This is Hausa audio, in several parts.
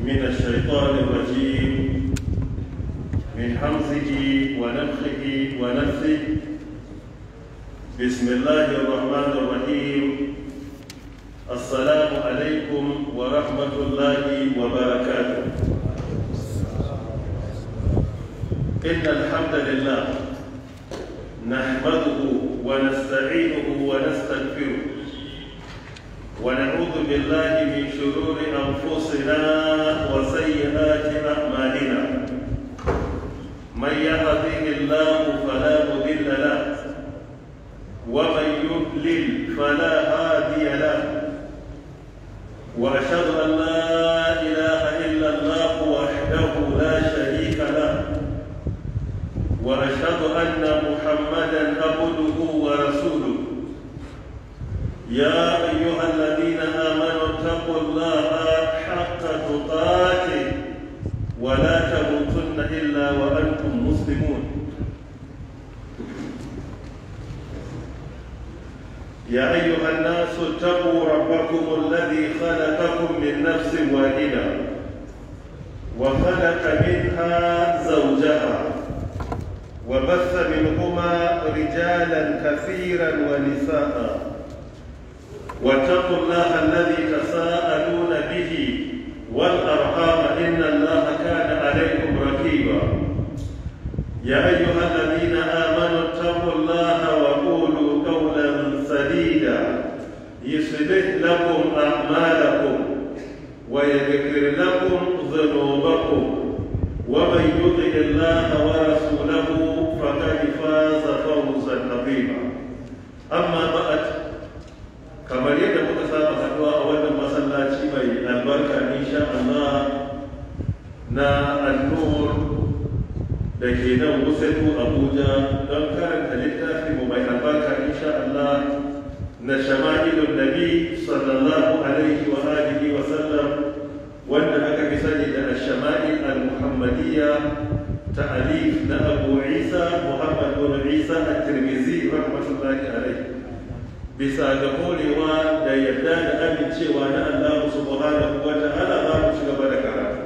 من الشيطان الرجيم من حمزه ونفخه ونفثه بسم الله الرحمن الرحيم السلام عليكم ورحمة الله وبركاته إن الحمد لله نحمده ونستعينه ونستغفره ونعوذ بالله من شرور أنفسنا وسيئات أعمالنا من يهده الله فلا مضل له ومن يضلل فلا هادي له واشهد ان لا اله الا الله وحده لا شريك له واشهد ان محمدا عبده ورسوله يا ايها الذين امنوا اتقوا الله حق تقاته ولا تموتن الا وانتم مسلمون يا أيها الناس اتقوا ربكم الذي خلقكم من نفس واحدة وخلق منها زوجها وبث منهما رجالا كثيرا ونساء واتقوا الله الذي تساءلون به والأرحام إن الله كان عليكم رقيبا يا أيها الذين آمنوا اتقوا الله وقولوا قولا سديدا يصلح لكم أعمالكم ويغفر لكم ذنوبكم ومن يطع الله ورسوله فقد فاز فوزا عظيما أما بعد kamar yadda muka saba haduwa a wannan masallaci mai albarka insha Allah na annur da ke nan Wusatu Abuja don karanta littafi mu mai albarka insha Allah na shama'ilun nabi sallallahu alaihi wa alihi wa sallam wanda aka fi sani da shama'il al-muhammadiyya ta'alif na Abu Isa Muhammad bin Isa at-Tirmidhi rahmatullahi alaihi bisa ga korewa da yarda da amincewa na Allah subhanahu wa ta'ala za mu ci gaba da karatu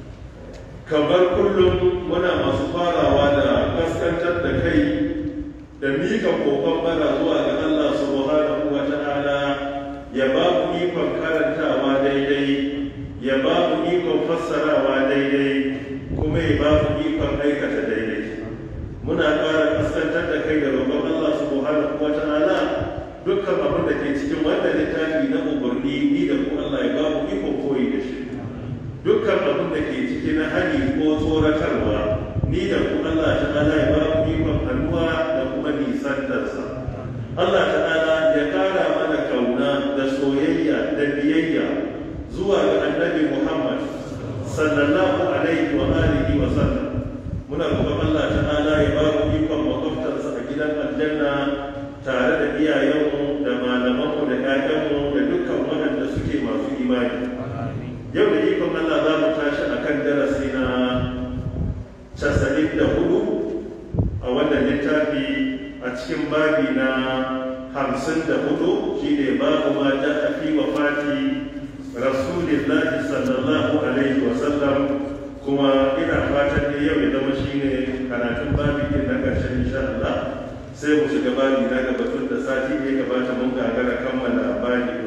kamar kullum muna masu farawa da kaskantar da kai da mika kokon bara zuwa ga Allah subhanahu wa ta'ala ya ba mu ikon karantawa daidai ya ba mu ikon fassarawa daidai kuma ya ba mu ikon aikata daidai muna ƙara kaskantar da kai da roƙon Allah subhanahu wa ta'ala dukkan abin da ke cikin wannan littafi na umarni ni da ku Allah ya ba mu ikon koyi da shi dukkan abin da ke ciki na hani ko tsoratarwa ni da ku Allah ta'ala ya ba mu ikon hannuwa da kuma nisantarsa Allah ta'ala ya kara mana kauna da soyayya da biyayya zuwa ga annabi Muhammad sallallahu alaihi wa alihi wa sallam muna roƙon Allah ta'ala ya ba mu ikon makwabtarsa a gidan aljanna tare da iyayenmu da malamanmu da ƴaƴanmu da dukkan waɗanda suke masu imani yau da ikon Allah za mu tashi a kan darasi na casa'in da hudu a wannan littafi a cikin babi na hamsin da hudu shi ne babu ma ja a fi wa fati rasulillahi sallallahu alaihi wasallam kuma ina fatan ne yau ya zama shi ne karatun babi ne na ƙarshen insha Allah sai mu shiga babi na gaba tun da sati ne gabata mun gagara kammala babi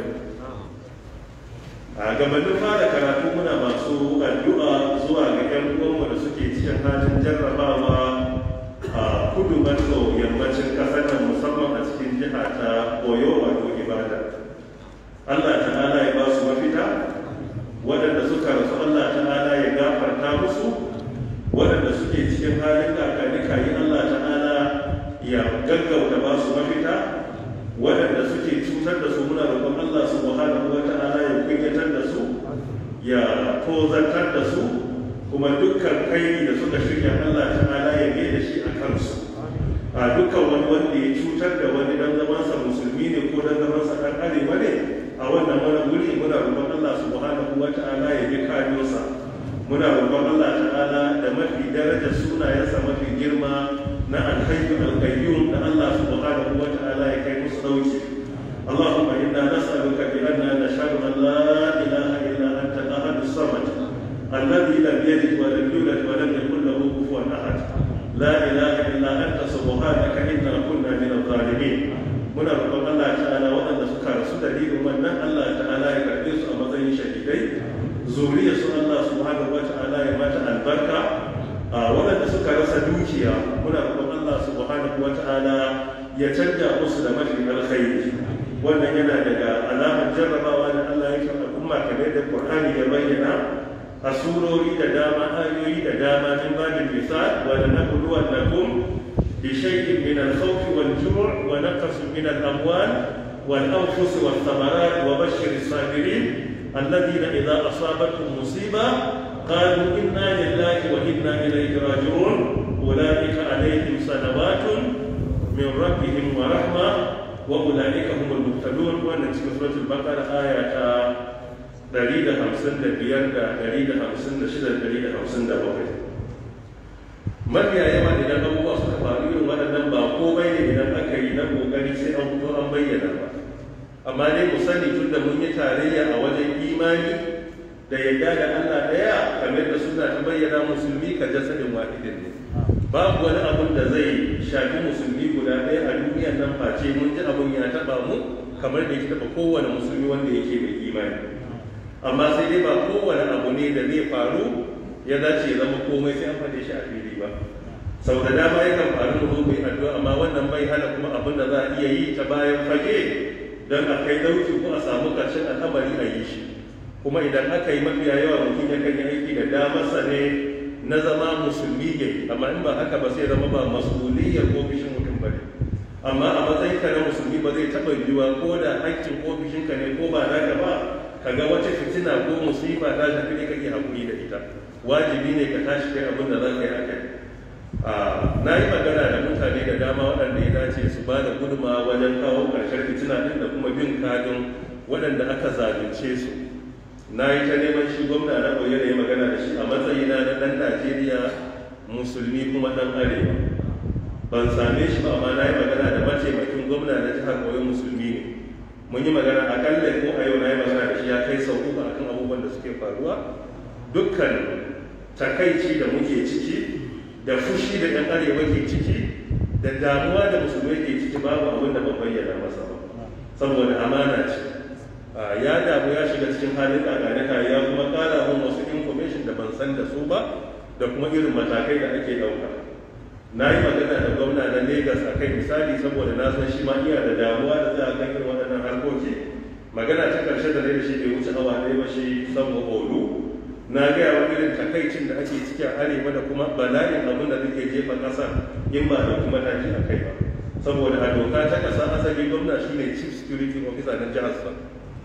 a gabanin fara karatu muna masu addu'a zuwa ga 'yan uwanmu da suke cikin halin jarrabawa a kudu maso yammacin ƙasar nan musamman a cikin jiha ta koyo wato ibada allah ta'ala ya ba su mafita waɗanda suka rasu allah ta'ala ya gafarta musu waɗanda suke cikin halin kakanika yi allah ta'ala ya gaggauta ba su mafita waɗanda suke cutar da su muna roƙon Allah subhanahu wa ta'ala ya kunyatar da su ya tozartar da su kuma dukkan kai da suka shirya Allah ta'ala ya mai da shi a kansu a dukkan wani wanda ya cutar da wani dan zamansa musulmi ne ko dan zamansa dan arewa ne a wannan wani wuri muna roƙon Allah subhanahu wa ta'ala ya ji kayosa muna roƙon Allah ta'ala da mafi darajar sunayensa mafi girma na alhayyu alqayyum da Allah subhanahu wa ta'ala ya kai musu dauki اللهم انا نسالك بان نشهد ان لا اله الا انت الاحد الصمد الذي لم يلد ولم يولد ولم يكن له كفوا احد لا اله الا انت سبحانك انا كنا من الظالمين muna roƙon Allah ta'ala waɗanda suka rasu dalilin wannan Allah ta'ala ya karɓe su a matsayin shahidai zuriya su Allah subhanahu wa ta'ala ya mata albarka a waɗanda suka rasa dukiya muna roƙon Allah subhanahu wa ta'ala ya canja musu da mafi alkhairi wannan yana daga alamar jarrabawa da Allah ya kan al'umma kamar da Qur'ani ya bayyana a surori da dama ayoyi da dama min babin misal wa lanabluwannakum بشيء من الخوف والجوع ونقص من الأموال والأنفس والثمرات وبشر الصابرين الذين إذا أصابتهم مصيبة قالوا إنا لله وإنا إليه راجعون أولئك عليهم صلوات من ربهم ورحمة وأولئك هم المهتدون وأن سورة البقرة آية دليل خمسين دبيان دليل خمسين شدة دليل خمسين دبوكي mafiya yawa idan abubuwa suka faru irin waɗannan ba komai ne idan aka yi na ƙoƙari sai an fito an bayyana ba amma dai mu sani tun da mun yi tarayya a wajen imani da yadda da Allah ɗaya kamar da suna ta bayyana musulmi ka jasadin wahidin ne babu wani abun da zai shafi musulmi guda ɗaya a duniyar nan face mun ji abun ya taɓa mu kamar da ya taɓa kowane musulmi wanda yake mai imani amma sai dai ba kowane abu ne da zai faru ya dace ya zama komai sai an faɗe shi a fili ba sau da dama yakan faru mu zo mu yi addu'a amma wannan bai hana kuma abin da za a iya yi ta bayan fage don a kai dauki ko a samu ƙarshen al'amari a yi shi kuma idan aka yi mafiya yawa mutum ya kan yi aiki da damarsa ne na zama musulmi ya yi amma in ba haka ba sai zama ba masuliyar ofishin mutum ba ne amma a matsayin ka na musulmi ba zai taɓa yiwuwa ko da haƙƙin ofishinka ne ko ba naka ba ka ga wata fitina ko musifa ta shafi ne kake haƙuri da ita wajibi ne ka tashi kai abin da za ka yi a kai na yi magana da mutane da dama waɗanda ya dace su ba da guduma wajen kawo ƙarshen fitina ɗin da kuma bin kadin waɗanda aka zalunce su na yi ta neman shi gwamna na koyi da ya magana da shi a matsayina na ɗan najeriya musulmi kuma ɗan arewa ban same shi ba amma na yi magana da mataimakin gwamna na jihar koyon musulmi ne mun yi magana akalla ko a yau na yi magana da shi ya kai sau uku akan abubuwan da suke faruwa dukkan takaici da muke ciki da fushi da ɗan arewa ke ciki da damuwa da musulmai ke ciki babu abin da ban bayyana masa ba saboda amana ce ya damu ya shiga cikin halin ƙaƙanika ya kuma ƙara mun wasu information da ban san da su ba da kuma irin matakai da ake ɗauka na yi magana da gwamna na Legas a kai misali saboda na san shi ma iya da damuwa da za a kan irin waɗannan harkoki magana ta ƙarshe da da shi bai wuce awa ɗaya ba shi saboda olu na gaya wa irin takaicin da ake ciki a arewa da kuma bala'in abin da zai jefa ƙasa in ba da kuma tashi a kai ba saboda a doka ta ƙasa asali gwamna shine chief security officer na jihar sa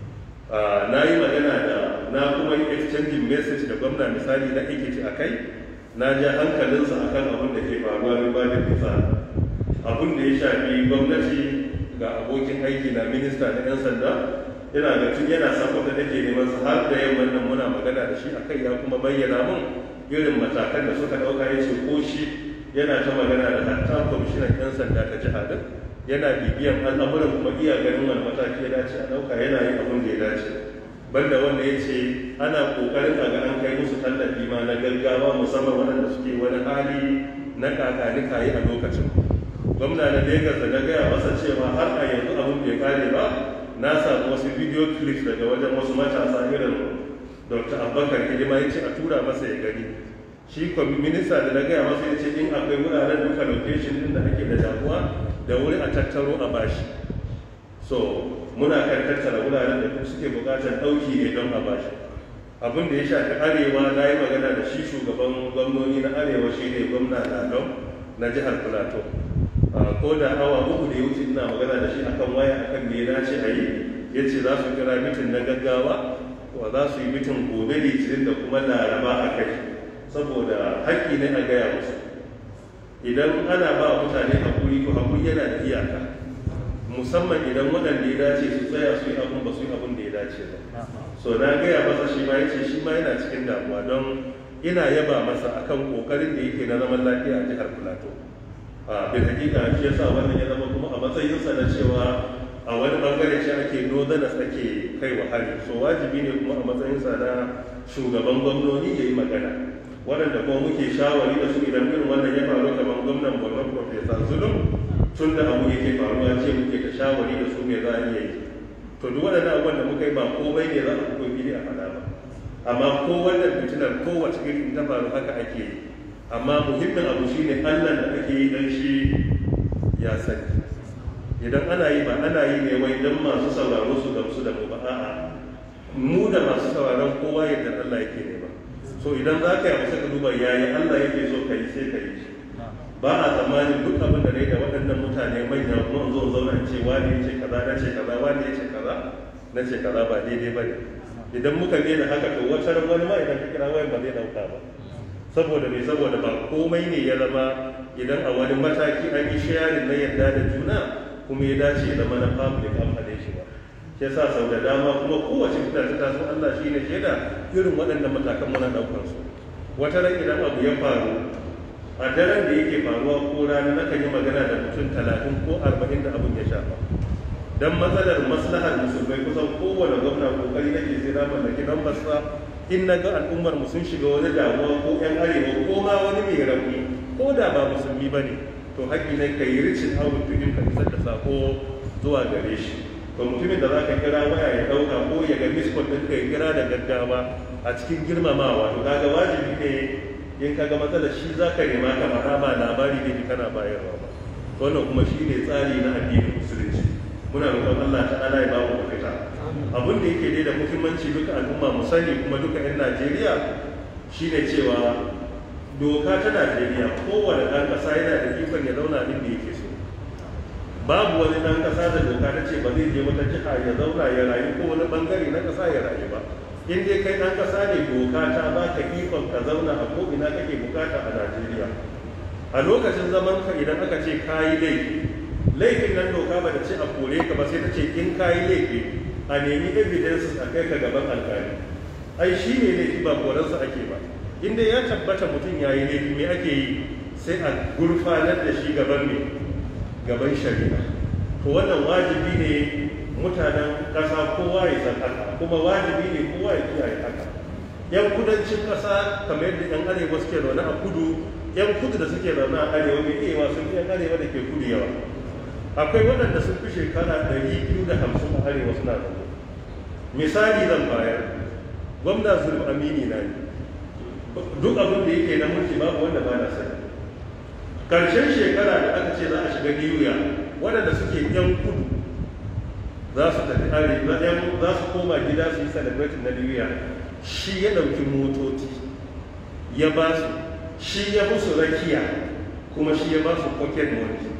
na yi magana da na kuma yi exchanging message da gwamna misali na ikiti a kai na ja hankalinsa akan abin da ke faruwa min ba da bisa abin da ya shafi gwamnati ga abokin aiki na minista na 'yan sanda yana da tun yana sakwata da ke neman su har da yamman nan muna magana da shi a kai ya kuma bayyana mun irin matakan da suka ɗauka ya ce ko shi yana ta magana da hatta kwamishinan 'yan sanda ta jiha din yana bibiyan al'amuran kuma iya ganin wani mataki ya dace a ɗauka yana yin abin da ya dace banda wanda ya ce ana ƙoƙarin a ga an kai musu tallafi ma na gaggawa musamman waɗanda suke wani hali na kakanika yi a lokacin gwamna na Legas da na gaya masa cewa har a yanzu abin bai kare ba na samu wasu video clips daga wajen wasu matasa irin dr abubakar hidima ya ce a tura masa ya gani shi kwami minista da na gaya masa ya ce in akwai wuraren duka location din da ake da damuwa da wuri a tattaro a bashi so muna kan tattara wuraren da suke bukatar ɗauki ne don a bashi abin da ya shafi arewa na yi magana da shi shugaban gwamnoni na arewa shi ne gwamna lalon na jihar plateau ko da awa uku da ya wuce ina magana da shi akan waya akan me ya dace a yi ya ce za su kira mitin na gaggawa wa za su yi mitin gobe litinin da kuma laraba a kai saboda haƙƙi ne a gaya musu idan ana ba mutane haƙuri ko haƙuri yana da iyaka musamman idan waɗanda ya dace su tsaya su yi abin ba su yi abin da ya dace ba so na gaya masa shi ma ya ce shi ma yana cikin damuwa don ina yaba masa akan ƙoƙarin da yake na zaman lafiya a jihar plateau a bin hakika shi yasa wannan ya zama kuma a matsayinsa na cewa a wani bangare shi ake northerners ake kai wa hari so wajibi ne kuma a matsayinsa na shugaban gwamnoni ya yi magana waɗanda kuma muke shawari da su idan irin wannan ya faru kamar gwamnan borno professor zulum tun da abu yake faruwa ce muke ta shawari da su me za a iya yi to duk waɗannan abubuwan da muka yi ba komai ne za a fito fili a faɗa ba amma ko wannan fitinar kowace irin ta faru haka ake yi amma muhimmin abu shine allah da ake yi dan shi ya sani idan ana yi ba ana yi ne wai don masu sauraro su gamsu da mu ba a'a mu da masu sauraron kowa yadda allah yake ne ba so idan za ka yi abu sai ka duba yayi allah yake so ka yi sai ka yi shi ba a tsammanin duk abin da da waɗannan mutane manya kuma in zo zauna in ce wani ya ce kaza na ce kaza wani ya ce kaza na ce kaza ba daidai ba ne idan muka ne da haka to wata ran wani ma idan ka kira wayan ba zai dauka ba saboda me saboda ba komai ne ya zama idan a wani mataki an yi sharing na yadda da juna kuma ya dace ya zama na public an faɗe shi ba shi yasa sau da dama kuma kowace fita ta taso Allah shi ne shaida irin waɗannan matakan muna ɗaukar su wata ran idan abu ya faru a daren da yake faruwa ko rana na kan yi magana da mutum talatin ko arba'in da abin ya shafa dan matsalar maslahar musulmai kusan kowane gwamna kokari nake sai na mallaki dan basa in na ga al'ummar mu sun shiga wani damuwa ko yan arewa ko ma wani mai rauni ko da ba musulmi ba ne to haƙƙi ne ka yi ricin awon tukin ka isar da sako zuwa gare shi to mutumin da za ka kira waya ya ɗauka ko ya ga miskot ɗin ka ya kira da gaggawa a cikin girmamawa to kaga wajibi ne in ka ga matsalar shi za ka nema ka faɗa ba labari ne kana bayarwa ba wannan kuma shi ne tsari na addinin musulunci muna roƙon Allah ta'ala ya ba mu mafita abin da yake dai da muhimmanci duka al'umma mu sani kuma duka 'yan Najeriya shine cewa doka ta Najeriya kowane ɗan ƙasa yana da ikon ya zauna inda yake so babu wani ɗan ƙasa da doka ta ce ba zai je wata jiha ya zauna ya rayu ko wani ɓangare na ƙasa ya rayu ba in dai kai ɗan ƙasa ne doka ta ba ka ikon ka zauna a ko ina kake bukata a Najeriya a lokacin zaman ka idan aka ce kayi laifi laifin nan doka ba da ce a kore ka ba sai ta ce in kayi laifi a nemi evidences a kai ka gaban alkali ai shi ne laifi ba koransa ake ba inda ya tabbata mutum ya yi laifi me ake yi sai a gurfanar da shi gaban me gaban shari'a to wannan wajibi ne mutanen ƙasa kowa ya san haka kuma wajibi ne kowa ya kiyaye haka yan kudancin ƙasa kamar yadda yan arewa suke zaune a kudu yan kudu da suke zaune a arewa mai iya sun fi yan arewa da ke kudu yawa akwai waɗanda sun fi shekara ɗari biyu da hamsin a arewa suna zaune misali zan bayar gwamna zulum amini na ne duk abin da yake na mulki babu wanda ba na sani karshen shekara da aka ce za a shiga niyu waɗanda suke yan kudu za su tafi arewa za su koma gida su yi celebrating na niyu shi ya ɗauki motoci ya ba su shi ya musu rakiya kuma shi ya ba su pocket money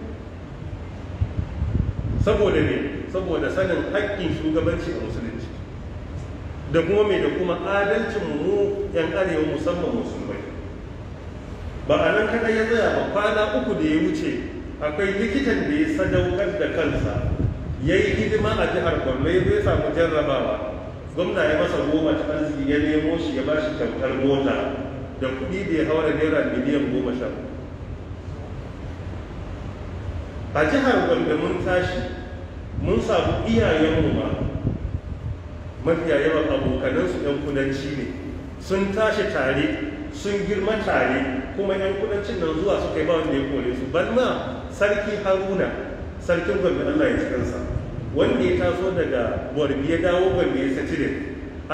saboda ne saboda sanin haƙƙin shugabanci a musulunci da kuma mai da kuma adalcin mu yan arewa musamman musulmai ba a nan kaɗai ya tsaya ba kwana uku da ya wuce akwai likitan da ya sadaukar da kansa ya yi hidima a jihar borno ya zai samu jarrabawa gwamna ya masa goma ta arziki ya nemo shi ya ba shi kyautar mota da kuɗi da ya haura naira miliyan goma sha a jihar gombe mun tashi mun samu iyayenmu ma mafiya yawan abokanansu 'yan kudanci ne sun tashi tare sun girma tare kuma 'yan kudancin nan zuwa suka yi ba wanda ya kore su ban ma sarki haruna sarkin gombe allah ya cikinsa wanda ya taso daga borbi ya dawo gombe ya satilin a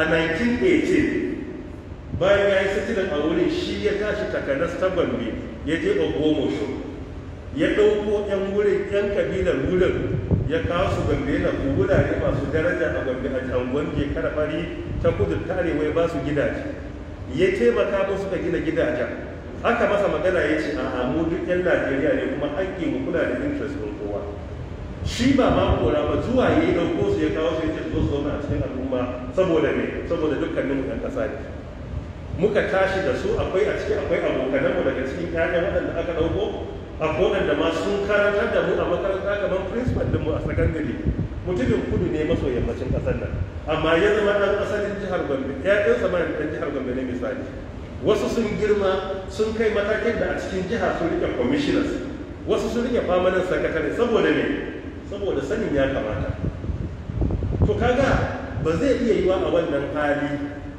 1918 bayan ya yi satilin a wurin shi ya tashi takanas ta gombe ya je ogomosho ya ɗauko 'yan wurin 'yan kabilar wurin ya kawo su gombe na wurare masu daraja a gombe a angon je karfari ta kudu ta arewa ya ba su gidaje ya taimaka musu ka gina gidajen aka masa magana ya ce a mu duk 'yan najeriya ne kuma haƙƙi mu kula da interest ɗin kowa shi ba ma kora ba zuwa ya yi ɗauko su ya kawo su ya ce zo su zauna a cikin al'umma saboda me saboda dukkanin mu ɗan ƙasa ne muka tashi da su akwai a ciki akwai abokananmu daga cikin ƴaƴan waɗanda aka ɗauko akwai waɗanda ma sun karantar da mu a makaranta kamar principal ɗinmu a sakandare mutumin kudu ne maso yammacin ƙasar nan amma ya zama ɗan asalin jihar gombe ƴaƴansa ma ɗan jihar gombe ne misali wasu sun girma sun kai matakin da a cikin jiha sun rike commissioners wasu sun rike permanent secretary saboda ne saboda sanin ya kamata to kaga ba zai iya yiwa a wannan hali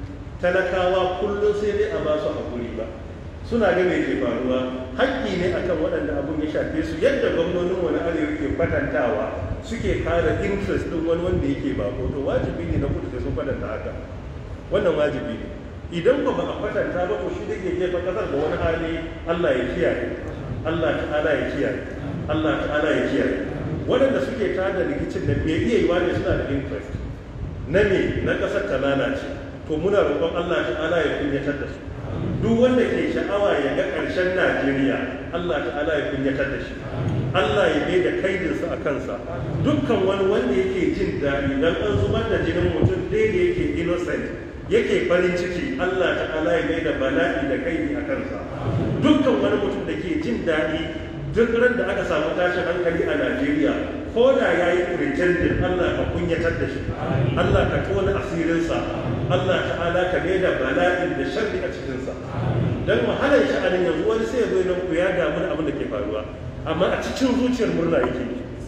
talakawa kullum sai dai a ba su haƙuri ba suna ga mai ke faruwa haƙƙi ne akan waɗanda abun ya shafe su yadda gwamnonin wani arewa ke kwatantawa suke kare interest ɗin wani wanda yake bako to wajibi ne na kudu sai sun kwatanta haka wannan wajibi ne idan ba a kwatanta ba ko shi da ke jefa kasar da wani hali Allah ya kiyaye Allah ta'ala ya kiyaye Allah ta'ala ya kiyaye waɗanda suke tada rikicin da me iya yiwa ne suna da interest na me na ƙasar ta lalace to muna roƙon Allah ta'ala ya kunyatar da su duk wanda ke sha'awa ya ga ƙarshen Najeriya Allah ta'ala ya kunyatar da shi Allah ya bai da kaidinsa a kansa dukkan wani wanda yake jin daɗi dan an zubar da jinin mutum ɗaya da yake innocent yake farin ciki Allah ta'ala ya mai da bala'i da kaidi a kansa dukkan wani mutum da ke jin daɗi duk ran da aka samu tashin hankali a Najeriya ko da ya yi pretending Allah ka kunyatar da shi Allah ka tona asirinsa Allah ta'ala ka mai da bala'in da sharri a cikinsa don wahalar sha'anin yanzu wani sai ya zo nan ku ya damu da abin da ke faruwa amma a cikin zuciyar murna yake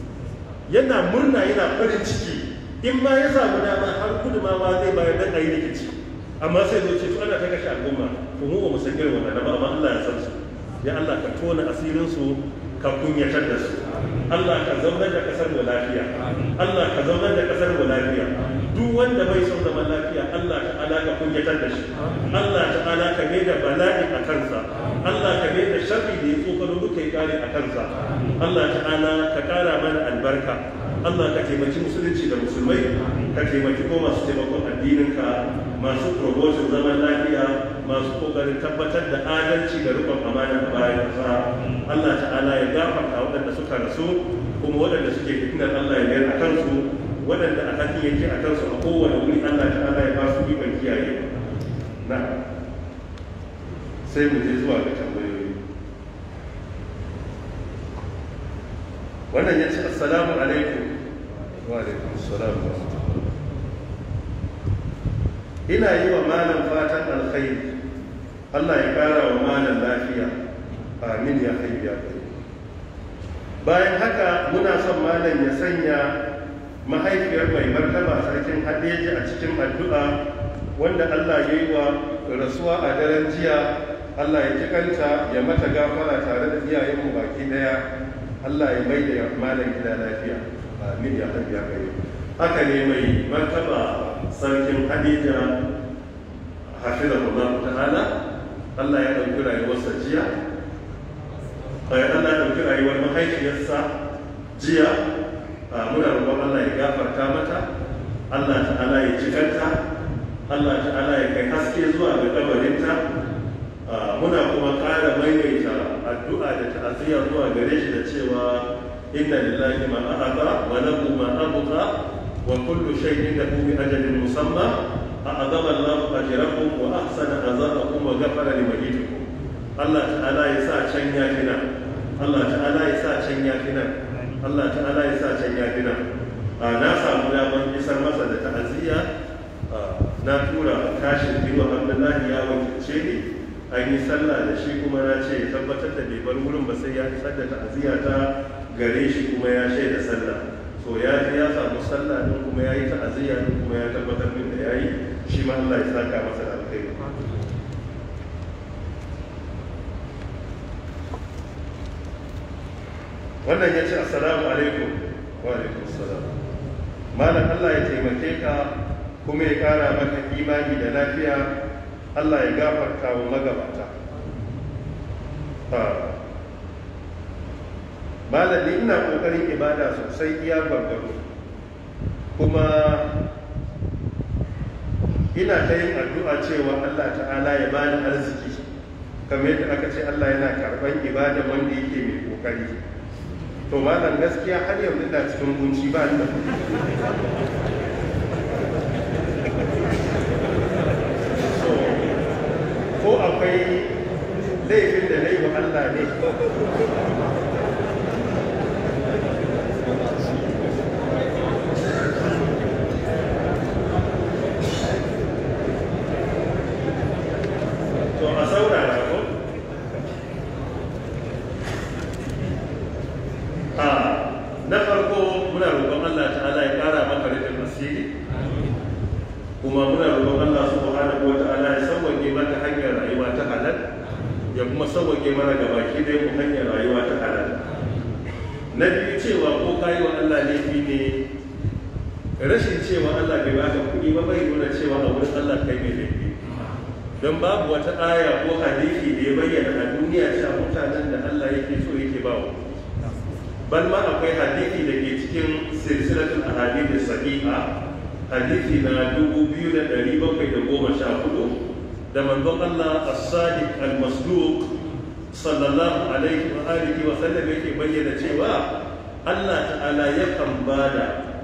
yana murna yana farin ciki in ma ya samu dama har gudumawa zai bayar dan ayi rikici amma sai zo ce to ana ta kashe al'umma to mu ba mu san irin wannan ba amma Allah ya san su ya Allah ka tona asirin su ka kunyatar da su Allah ka zaunar da kasar mu lafiya Allah ka zaunar da kasar mu lafiya duk wanda bai son zaman lafiya Allah ta'ala ka kunyatar da shi Allah ta'ala ka mai da bala'i a kansa Allah ka mai da sharri da ya tsokano duka ya kare a kansa Allah ta'ala ka kara mana albarka Allah ka taimaki musulunci da musulmai ka taimaki ko masu taimakon addininka masu promotion zaman lafiya masu kokarin tabbatar da adalci da rikon amana a bayan ƙasa Allah ta'ala ya gafarta waɗanda suka rasu kuma waɗanda suke fitinar Allah ya mayar a kansu waɗanda a hakin yake a kansu a kowane wuri Allah ta'ala ya ba su ikon kiyaye na sai mu je zuwa ga tambayoyi wannan ya ce assalamu alaikum wa alaikum assalam wa ina yi wa malam fatan alkhairi Allah ya kara wa malam lafiya amin ya hayyu ya qayyum bayan haka muna son malam ya sanya mahaifiyar mai martaba sarkin hadeji a cikin addu'a wanda Allah ya yi wa rasuwa a daren jiya Allah ya kikanta ya mata gafara tare da iyayenmu baki daya Allah ya mai da malam gida lafiya amin ya hayyu ya qayyum haka ne mai martaba sarkin hadija hafizahullahu ta'ala Allah ya ɗauki rayuwarsa jiya Allah ya ɗauki rayuwar mahaifiyarsa jiya muna roƙon Allah ya gafarta mata Allah ta'ala ya cikanta Allah ta'ala ya kai haske zuwa ga kabarinta muna kuma ƙara maimaita addu'a da ta'aziyya zuwa gare shi da cewa inna lillahi ma ahada wa lahu ma abqa wa kullu shay'in lahu bi ajalin musamma أعظم الله أجركم وأحسن عذابكم وغفر لمجيدكم الله تعالى يسا can yafina Allah ta'ala ya sa can yafina Allah ta'ala ya sa can yafina na samu damar isar masa da ta'aziyya na tura kashin biyu Abdullahi ya wakilce ni an yi sallah da shi kuma na ce tabbatar da bai bar wurin ba sai ya isar da ta'aziyya ta gare shi kuma ya shaida sallah so ya ya samu sallah din kuma ya yi ta'aziyya din kuma ya tabbatar min da ya yi shi ma Allah ya saka masa da alkhairi wannan ya ce assalamu alaikum wa alaikum assalam malam Allah ya taimake ka kuma ya kara maka imani da lafiya Allah ya gafarta wa magabata malam ni ina kokarin ibada sosai iya gwargwaro kuma ina ta yin addu'a cewa Allah ta'ala ya bani arziki kamar yadda aka ce Allah yana karban ibada wanda yake mai kokari to malam gaskiya har yanzu ina cikin kunci ba ni da so ko akwai laifin da na yi wa Allah ne to a saurara ko a na farko kuma sauwaƙe mana gabaki dai mu hanyar rayuwa ta halal na biyu cewa ko kayi wa Allah laifi ne rashin cewa Allah bai baka kuɗi ba bai nuna cewa a wurin Allah kai mai laifi don babu wata aya ko hadisi da ya bayyana a duniya cewa mutanen da Allah yake so yake ba wa bal ma akwai hadisi da ke cikin silsilatul ahadith sahiha hadisi na 2714 da manzon Allah as-sadiq al-masduq sallallahu alaihi wa alihi wa sallam yake bayyana cewa Allah ta'ala yakan bada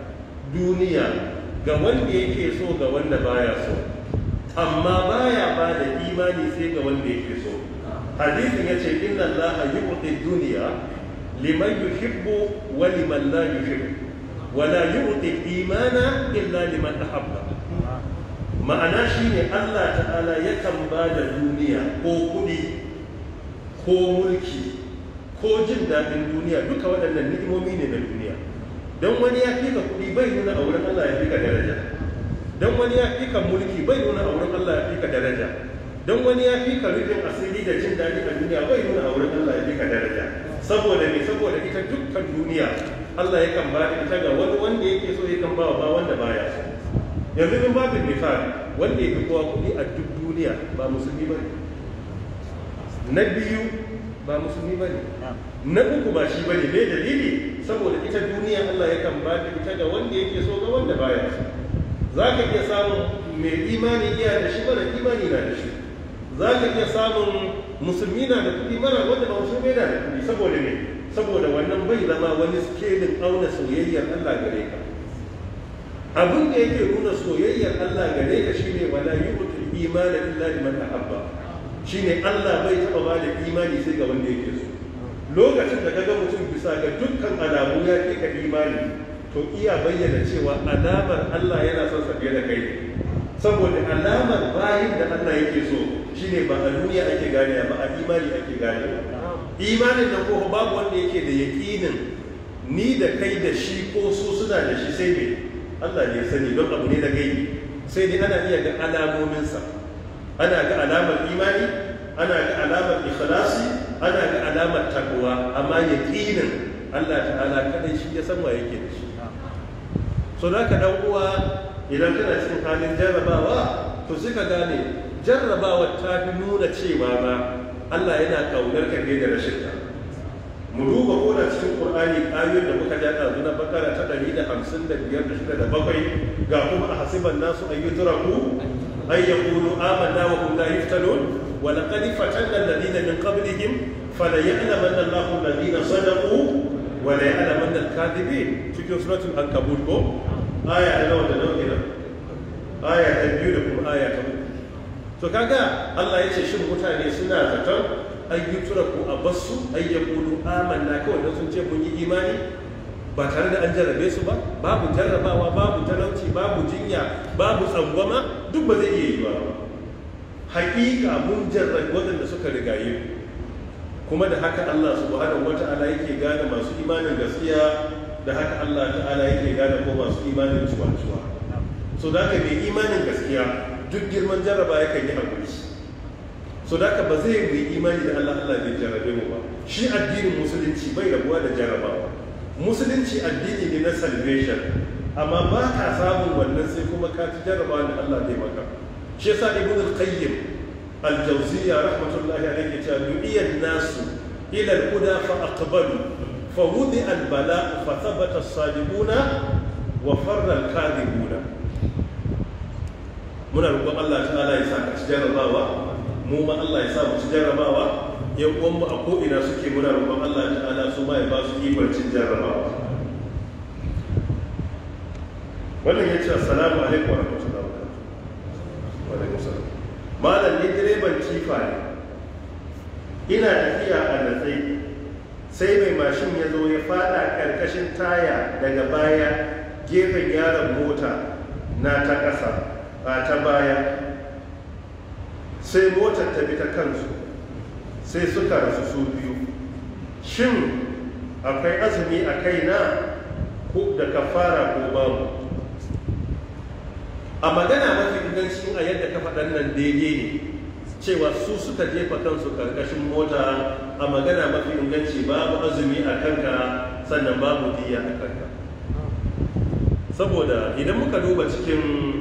duniya ga wanda yake so ga wanda baya so amma baya bada imani sai ga wanda yake so hadisin yace inna Allah yu'ti dunya liman yuhibbu wa liman la yuhibbu wa la yu'ti imana illa liman ahabba ma'ana shine Allah ta'ala yakan bada duniya ko kudi ko mulki ko jin daɗin duniya duka waɗannan ni'imomi ne na duniya don wani ya fi ka kuɗi bai nuna a wurin Allah ya fi ka daraja don wani ya fi ka mulki bai nuna a wurin Allah ya fi ka daraja don wani ya fi ka rufin asiri da jin daɗi a duniya bai nuna a wurin Allah ya fi ka daraja saboda me saboda ita dukkan duniya Allah yakan ba da ita ga wani wanda yake so yakan ba wa ba wanda baya so yanzu in babin misali wanda ya fi kowa kuɗi a duk duniya ba musulmi ba ne na biyu ba musulmi ba ne na uku ba shi ba ne mai dalili saboda ita duniya Allah ya kan bada ita ga wanda yake so ga wanda baya so za ka iya samun mai imani iya da shi mara imani na da shi za ka iya samun musulmi na da kuɗi mara wanda ba musulmi na da kuɗi saboda ne saboda wannan bai zama wani skelin auna soyayyar Allah gare ka abin da yake nuna soyayyar Allah gare ka shine wala yu'tul imana illa liman ahabba shine Allah bai taɓa ba da imani sai ga wanda yake so lokacin da kaga mutum bisa ga dukkan alamu ya ke ka imani to iya bayyana cewa alamar Allah yana son sa fiye da kai saboda alamar bayin da Allah yake so shine ba a duniya ake gane ba a imani ake gane imanin da ko babu wanda yake da yaƙinin ni da kai da shi ko su suna da shi sai me Allah ne ya sani don abu ne na gaibi sai dai ana iya ga alamominsa ana ga alamar imani ana ga alamar ikhlasi ana ga alamar takwa amma yaqinin Allah ta'ala kadai shi ya san wa yake da shi so da ka dan uwa idan kana cikin halin jarrabawa to sai ka gane jarrabawa ta fi nuna cewa ba Allah yana kaunar ka da rashin ka mu duba ko da cikin Qur'ani ayoyin da muka ja ɗazu na bakara ta 155 da da bakwai ga kuma a hasiban nasu ayyutraku أن يقولوا آمنا وهم لا يفتنون ولقد فتنا الذين من قبلهم فليعلمن الله الذين صدقوا وليعلمن الكاذبين في سورة العنكبوت كو آية نوع نوع كده آية تبيو لكم آية تبيو to kaga Allah ya ce shin mutane suna zaton an yi turaku a basu an ya kulu amanna kawai don sun ce mun yi imani ba tare da an jarrabe su ba babu jarrabawa babu talauci babu jinya babu tsangwama duk ba zai iya yi ba hakika mun jarrabe waɗanda suka rigaye kuma da haka Allah subhanahu wata'ala yake gane masu imanin gaskiya da haka Allah ta'ala yake gane ko masu imanin cuwa-cuwa so da haka mai imanin gaskiya duk girman jarraba yakan yi hakuri so da haka ba zai yi imani da Allah Allah bai jarrabe mu ba shi addinin musulunci bai rabuwa da jarrabawa musulunci addini ne na salvation amma ba ka samun wannan sai kuma ka ci jarraba da Allah zai maka shi yasa ibn al-qayyim al-jawziyya rahmatullahi alayhi ta du'iya nasu ila al-huda fa aqbalu fa wudi al-bala fa thabata as-sadiquna wa farra al-kadhibuna muna roƙon Allah ta'ala ya sa ka ci jarrabawa mu ma Allah ya sa mu ci jarrabawa yan uwanmu a ko'ina suke muna roƙon Allah ta'ala su ma ya ba su ikon cin jarrabawa wannan ya ce assalamu alaikum wa rahmatullahi wa barakatuh wa alaikum salam malam ni direban kifa ne ina tafiya a natsai sai mai mashin ya zo ya fada karkashin taya daga baya gefen yaron mota na ta ƙasa a ta baya sai motar ta bi ta kansu sai suka rasu su biyu shin akwai azumi a kaina ko da kafara ko babu a magana mafi inganci a yadda ka faɗan nan daidai ne cewa su suka jefa kansu karkashin mota a magana mafi inganci babu azumi a kanka sannan babu diya a kanka saboda idan muka duba cikin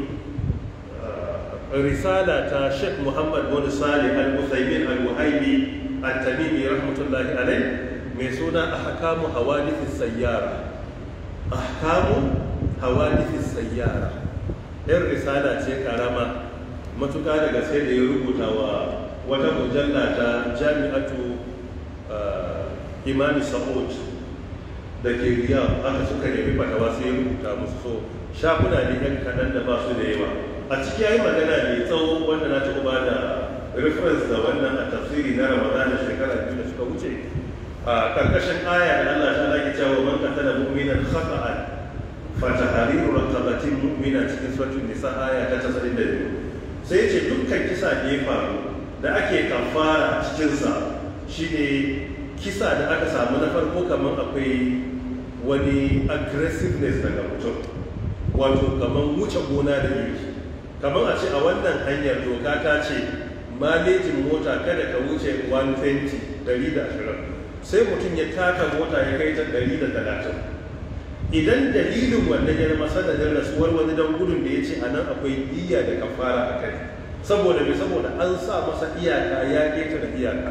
risala ta Sheikh Muhammad bin Salih Al-Utsaimin Al-Wahibi At-Tamimi rahmatullahi alai mai suna Ahkamu Hawadithis Sayyara Ahkamu Hawadithis Sayyara yan risala ce karama matuƙa daga sai da ya rubuta wa wata mujalla ta Jami'atu Imam Sa'ud da ke Riyadh aka suka nemi fatawa sai ya rubuta musu so shafuna ne yan kaɗan da ba su da yawa a ciki ya yi magana mai tsawo wanda na taɓa ba da reference da wannan a tafsiri na ramadan da shekara biyu da suka wuce a karkashin aya da Allah ta lagi cewa man qatala mu'minan khata'an fa tahriru raqabatin mu'mina cikin suratul nisa aya ta 92 sai ya ce dukkan kisa da ya faru da ake kafara cikin sa shine kisa da aka samu na farko kamar akwai wani aggressiveness daga mutum wato kamar wuce gona da iri kamar a ce a wannan hanyar doka ta ce malejin mota kada ka wuce 120 sai mutum ya taka mota ya kai ta 130 idan dalilin wannan ya zama sanadin rasuwar wani don gudun da ya ce a nan akwai iya da kafara a kai saboda mai saboda an sa masa iyaka ya keta da iyaka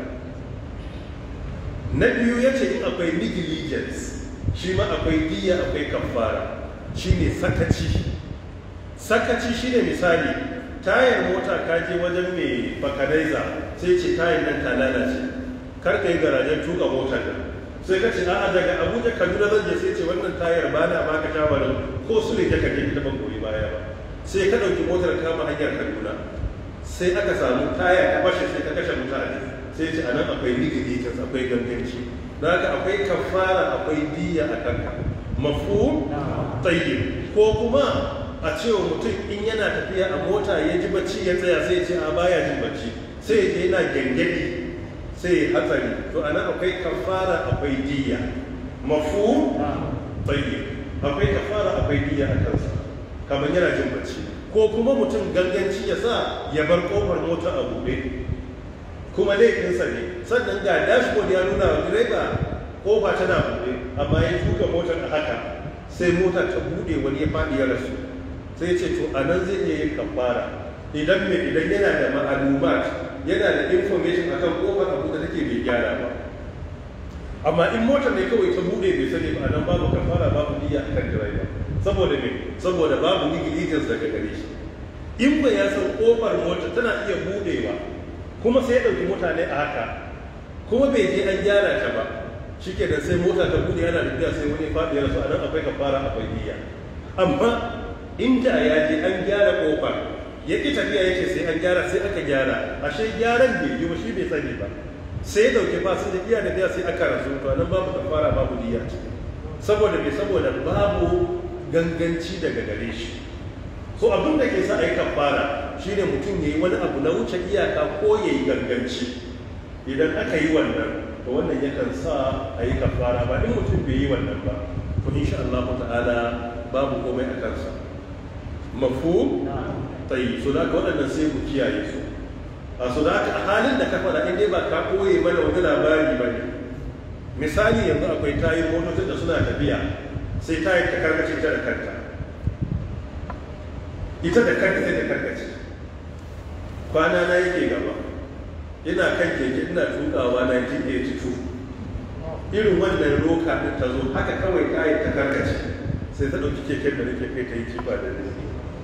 na biyu ya ce in akwai negligence shi ma akwai diya akwai kafara shine sakaci sakaci shine misali tayar mota ka je wajen mai bakanaiza sai ce tayar nan ta lalace kar ka yi garajen tuka motar nan sai ka ce a'a daga abuja kaduna zan je sai ce wannan tayar ba na baka shawarar ko su ne ka je ta ban goyi baya ba sai ka ɗauki motar kama hanyar kaduna sai aka samu tayar ta fashe sai ka kashe mutane sai ce anan akwai negligence akwai ganganci da haka akwai kafara akwai diya a kanka mafu tayyib ko kuma a cewa mutum in yana tafiya a mota ya ji bacci ya tsaya sai ce a baya jin bacci sai ya je yana gangadi sai ya hatsari to ana akwai kafara akwai diya mafu tayyib akwai kafara akwai diya a kansa kamar yana jin bacci ko kuma mutum ganganci ya sa ya bar kofar mota a buɗe kuma laifinsa ne sannan ga dashboard ya nuna wa direba kofa tana buɗe amma ya tuka motar a haka sai mota ta buɗe wani ya faɗi ya rasu sai ce to a nan zai iya yin kafara idan mai idan yana da ma'alumat yana da information akan kofar abu da take bai gyara ba amma in motar ne kawai ta buɗe bai sani ba a nan babu kafara babu niyya akan direba saboda me saboda babu negligence daga gare shi in ba ya san kofar motar tana iya buɗewa kuma sai ya ɗauki mutane a haka kuma bai je an gyara ta ba shi ke da sai mota ta buɗe yana tafiya sai wani faɗi ya rasu a nan akwai kafara akwai niyya amma inda ya je an gyara kofar ya ƙi tafiya ya ce sai an gyara sai aka gyara ashe gyaran bai yi ba shi bai sani ba sai ya ɗauki fasin da iya da biya sai aka rasu to nan babu kafara babu niyya ciki saboda me saboda babu ganganci daga gare shi so abin da ke sa a yi kafara shine mutum ya yi wani abu na wuce iyaka ko ya yi ganganci idan aka yi wannan to wannan yakan sa a yi kafara ba in mutum bai yi wannan ba to insha Allah ta'ala babu komai a kansa mafu tayi so da waɗannan sai mu kiyaye su a so da a halin da ka faɗa in dai ba ka koye mana wani labari ba ne misali yanzu akwai tayin motocin da suna tafiya sai tayin ta karkace ta da kanta ita da kanta sai ta karkace kwana na yake gaba ina kan keke ina tukawa 1982 irin wannan roka din ta zo haka kawai tayin ta karkace sai ta ɗauki keken da nake kai ta yi kifa da ni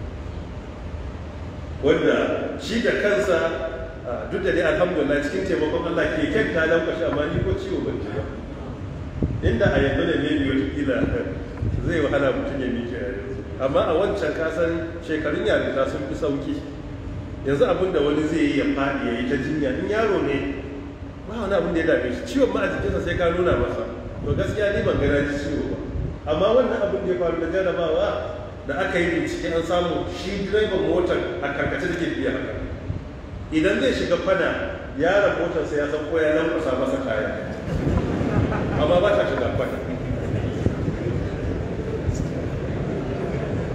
wanda shi da kansa duk da dai alhamdulillah cikin taimakon Allah keken ta lankwashe amma ni ko ciwo ban ji ba inda a yanzu da ne biyu kila zai wahala mutum ya miƙe a yanzu amma a wancan kasan shekarun yarinta sun fi sauki yanzu abin da wani zai yi ya faɗi ya yi ta jinya in yaro ne ba wani abin da ya dame shi ciwon ma a jikinsa sai ka nuna masa to gaskiya ni ban gana ji ciwo ba amma wannan abin da ya faru da jarabawa da aka yi bincike an samu shi direban motar a karkace da ke biya haka idan zai shiga fana yaron motarsa ya san ko ya lankwasa masa kaya amma ba ta shiga fana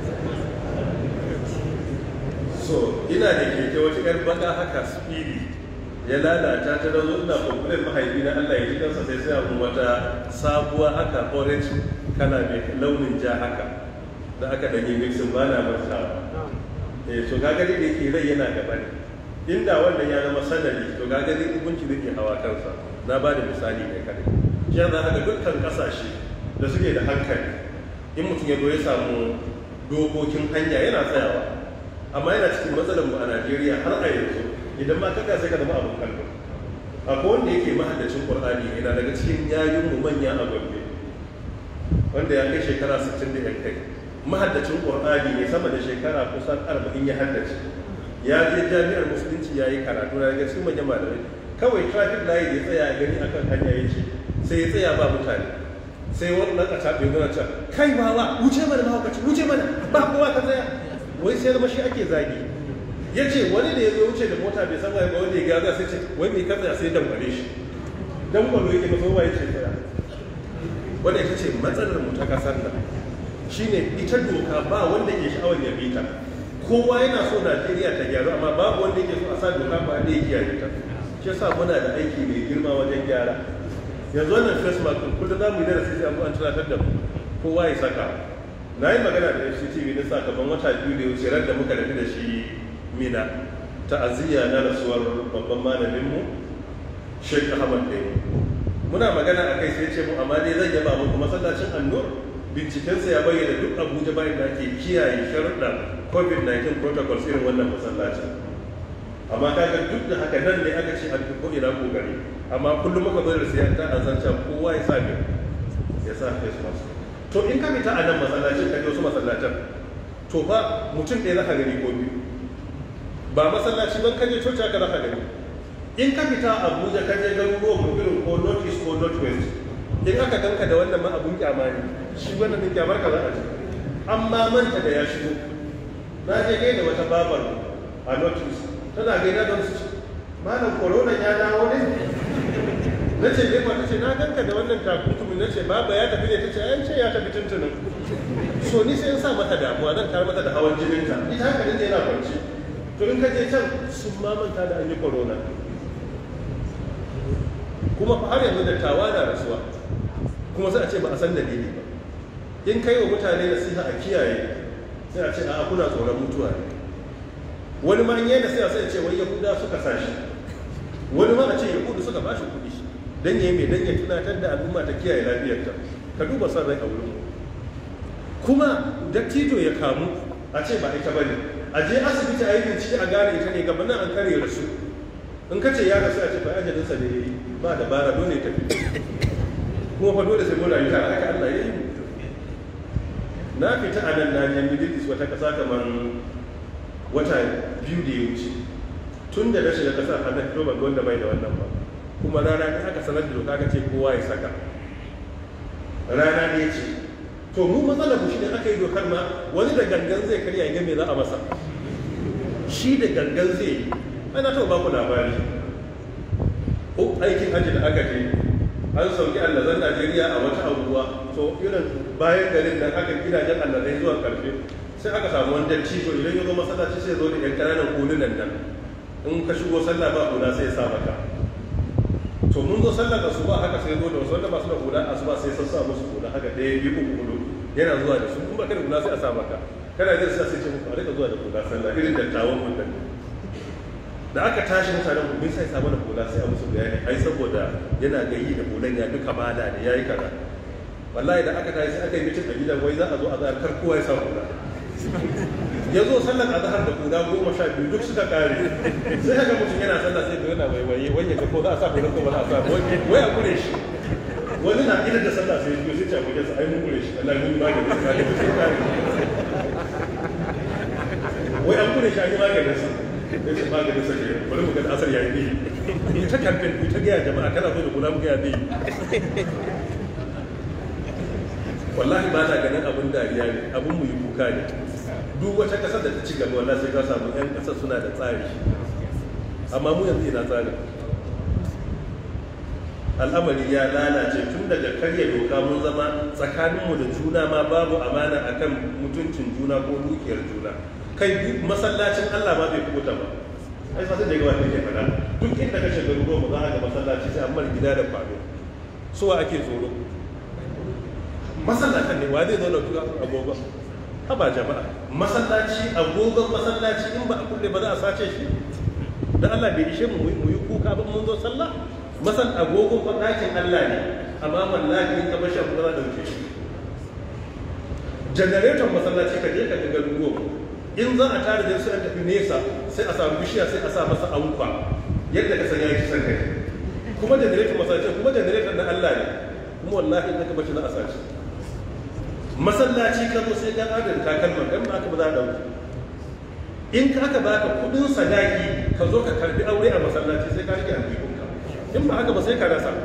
so ina da keke wata yar baka haka spiri ya lalata ta da zo ina kwamfulan mahaifi na Allah ya ji kansa sai sai abun wata sabuwa haka orange kana mai launin ja haka da aka danyi mixin ba na martawa eh to ga gari da ke rai yana gaba ne inda wannan ya zama sanadi to ga gari hukunci da ke hawa kansa na ba da misali ne kadai shi za ga dukkan kasashe da suke da hankali in mutum ya zo ya samu dokokin hanya yana tsayawa amma yana cikin matsalar mu a Najeriya har a yanzu idan ma kaga sai ka zama abin kallo akwai wanda yake mahaddacin Qur'ani yana daga cikin yayin mu manya a Gombe wanda ya kai shekara 60 da yan kai mahaddacin Qur'ani ne sama da shekara kusan 40 ya haddace ya je jami'ar musulunci ya yi karatu na daga cikin manyan malamai kawai traffic light ya tsaya gani akan hanya ya ce sai ya tsaya ba mutane sai wani ɗan ƙasa bai gana can kai ba wa wuce mana mahaukaci wuce mana ba kowa ka tsaya wai sai zama shi ake zagi ya ce wani da ya zo wuce da mota bai san wai ba wanda ya gaza sai ce wai mai ka tsaya sai dangwale shi dangwalo yake masa waye ce tsaya wanda ita ce matsalar mu ta kasar nan shine ita doka ba wanda ke sha'awar ya bi ta kowa yana so Najeriya ta gyaru amma babu wanda yake so a sa doka ba da ya kiyaye ta shi yasa muna da aiki mai girma wajen gyara yanzu wannan face mask din kullum za mu yi darasi sai an tunatar da mu kowa ya saka na yi magana da FCTV na sakamakon wata biyu da ya wuce ran da muka tafi da shi mina ta'aziyya na rasuwar babban malamin mu Sheikh Ahmad Dai muna magana akai sai ce mu amma dai zan yaba muku masallacin Annur bincikensa ya bayyana duk Abuja bayan da ake kiyaye sharuɗan COVID-19 protocols irin wannan masallacin amma kaga duk da haka nan ne aka ce an fi ko ina kokari amma kullum muka zo da siyan ta azanta kowa ya sa ya sa face mask to in ka fita a nan masallacin ka je wasu masallacin to fa mutum ɗaya zaka gani ko biyu ba masallaci ban ka je coci haka zaka gani in ka fita Abuja ka je garuruwan mu irin ko north east ko north west in aka ganka da wannan ma abun kyama ne shi wannan din kyamar ka za a ce amma manta da ya shigo na je gaida wata babar a north east tana gaida don su malam corona ya dawo ne na ce ne ta ce na ganka da wannan takunkumi na ce baba ya tafi ne ta ce an ce ya tafi tuntunin so ni sai in sa mata damuwa zan tar mata da hawan jininta ita haka ne yana kwanci to in ka je can sun mamanta da an yi corona kuma fa har yanzu dattawa na rasuwa kuma sai a ce ba a san dalili ba in kai wa mutane nasiha a kiyaye sai a ce a kuna tsoron mutuwa ne wani ma in yi nasiha sai a ce wai yahuda suka sa shi wani ma a ce yahudu suka ba shi kuɗi dan yayi mai dan ya tunatar da al'umma ta kiyaye lafiyarta ka duba son rai a wurin kuma dattijo ya kamu a ce ba ita bane a je asibiti a yi bincike a gane ita ne gaba nan an kare rasu in ka ce ya rasu a ce fa ajalinsa ne yayi ba dabara dole ta fito kuma fa dole sai mun rayu tare haka Allah ya yi na fita a nan na je Middle East wata kasa kamar wata biyu da ya wuce tun da na shiga kasar har na fito ban ga wanda bai da wannan ba kuma rana ne aka sanar da doka ka ce kowa ya saka rana ne ce to mu matsalar mu shine aka yi dokar ma wani da gangan zai karya ga me za a masa shi da gangan zai yi ana taɓa ba ku labari ko aikin hajji da aka je an sauki allazan najeriya a wata abubuwa to irin bayan garin nan aka gidajen allazai zuwa karfe sai aka samu wani dattijo idan ya zo masallaci sai zo da yan ƙananan hulunan nan in ka shigo sallah ba hula sai ya sa maka to mun zo sallar da su ba haka sai zo da wasu wanda ba su da hula a su ba sai sassa musu hula haka ɗaya biyu uku hudu yana zuwa da su in ba ka da hula sai a sa maka kana jin sai sai ce muku a rika zuwa da hula sallah irin dattawan mun nan da aka tashi mutanen mu sai samu da hula sai a musu bayani ai saboda yana gayi da hulan ya duka bada ne yayi kaza wallahi da aka tashi sai aka yi mitin a gidan wai za a zo a zar kar kowa ya sa hula ya zo sallar azhar da guda goma sha biyu duk suka kare sai haka mutum yana sallah sai ga yana waiwaye wai ya ga ko za a sa hula ko ba za a sa wai a kure shi wani na idan da sallah sai ya sai ta guje sa ai mun kure shi Allah mun ba da sai kare wai an kure shi an yi maganin sa ya ce maganin sa ke bari mu ga asar yayi ne ni ta kamfen ku ta gaya jama'a kana so da kula mu gaya ne wallahi ba ta ganin abin dariya ne abin mu yi kuka ne duk wata kasar da ta ci gaba wallahi sai ka samu yan kasar suna da tsari amma mu yanzu ina tsari al'amari ya lalace tun daga karya doka mun zama tsakaninmu da juna ma babu amana akan mutuncin juna ko dukiyar juna kai masallacin Allah ma bai kubuta ba ai sai da gaba take fada duk inda ka shiga ruwa ba za a ga masallaci sai amma gida da kwado suwa ake tsoro masallatan ne wa zai zo da agogon haba jama'a masallaci agogon masallaci in ba a kulle ba za a sace shi dan Allah bai ishe mu mu yi kuka ba mun zo sallah masal agogon fa ɗakin Allah ne amma wallahi in ka bashi abu za a dauke shi generator masallaci ka je ka ga garuruwa in za a tare da su an tafi nesa sai a samu bishiya sai a sa masa ankwa yadda ka san ya kisan kai kuma generator masallaci kuma generator na Allah ne kuma wallahi in ka bashi za a sace masallaci ka zo sai ka adana takalman dan ba ka ba za a dauke in ka aka baka kudin sadaki ka zo ka karbi aure a masallaci sai ka rike aljihunka in ba haka ba sai ka rasa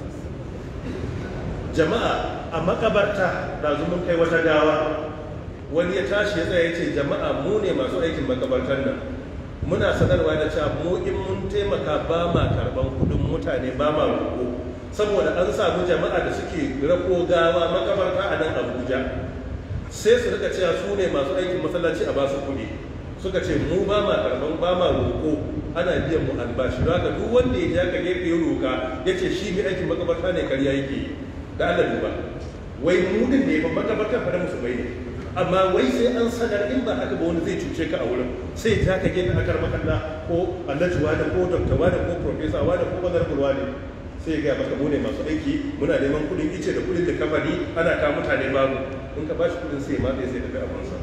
jama'a a makabarta da mun kai wata gawa wani ya tashi ya tsaya ya ce jama'a mu ne masu aikin makabartar nan muna sanarwa da cewa mu in mun taimaka ba ma karban kudin mutane ba ma roƙo saboda an samu jama'a da suke rako gawa makabarta a nan abuja sai su rika cewa su ne masu aikin masallaci a basu kuɗi suka ce mu ba ma karban ba ma roƙo ana biyan mu albashi don haka duk wanda ya ja ka gefe ya roƙa ya ce shi mai aikin makabarta ne karya yake yi da Allah duba wai mu din ne ba makabarta fa da musulmai ne amma wai sai an sanar in ba haka ba wani zai cuce ka a wurin sai ja ka gefe akar makalla ko alhaji wani ko dokta wani ko profesa wani ko honorable wani sai ya gaya maka mu ne masu aiki muna neman kudin ice da kudin da kamfani ana kawo mutane babu in ka bashi kudin sai ma sai tafi abinsa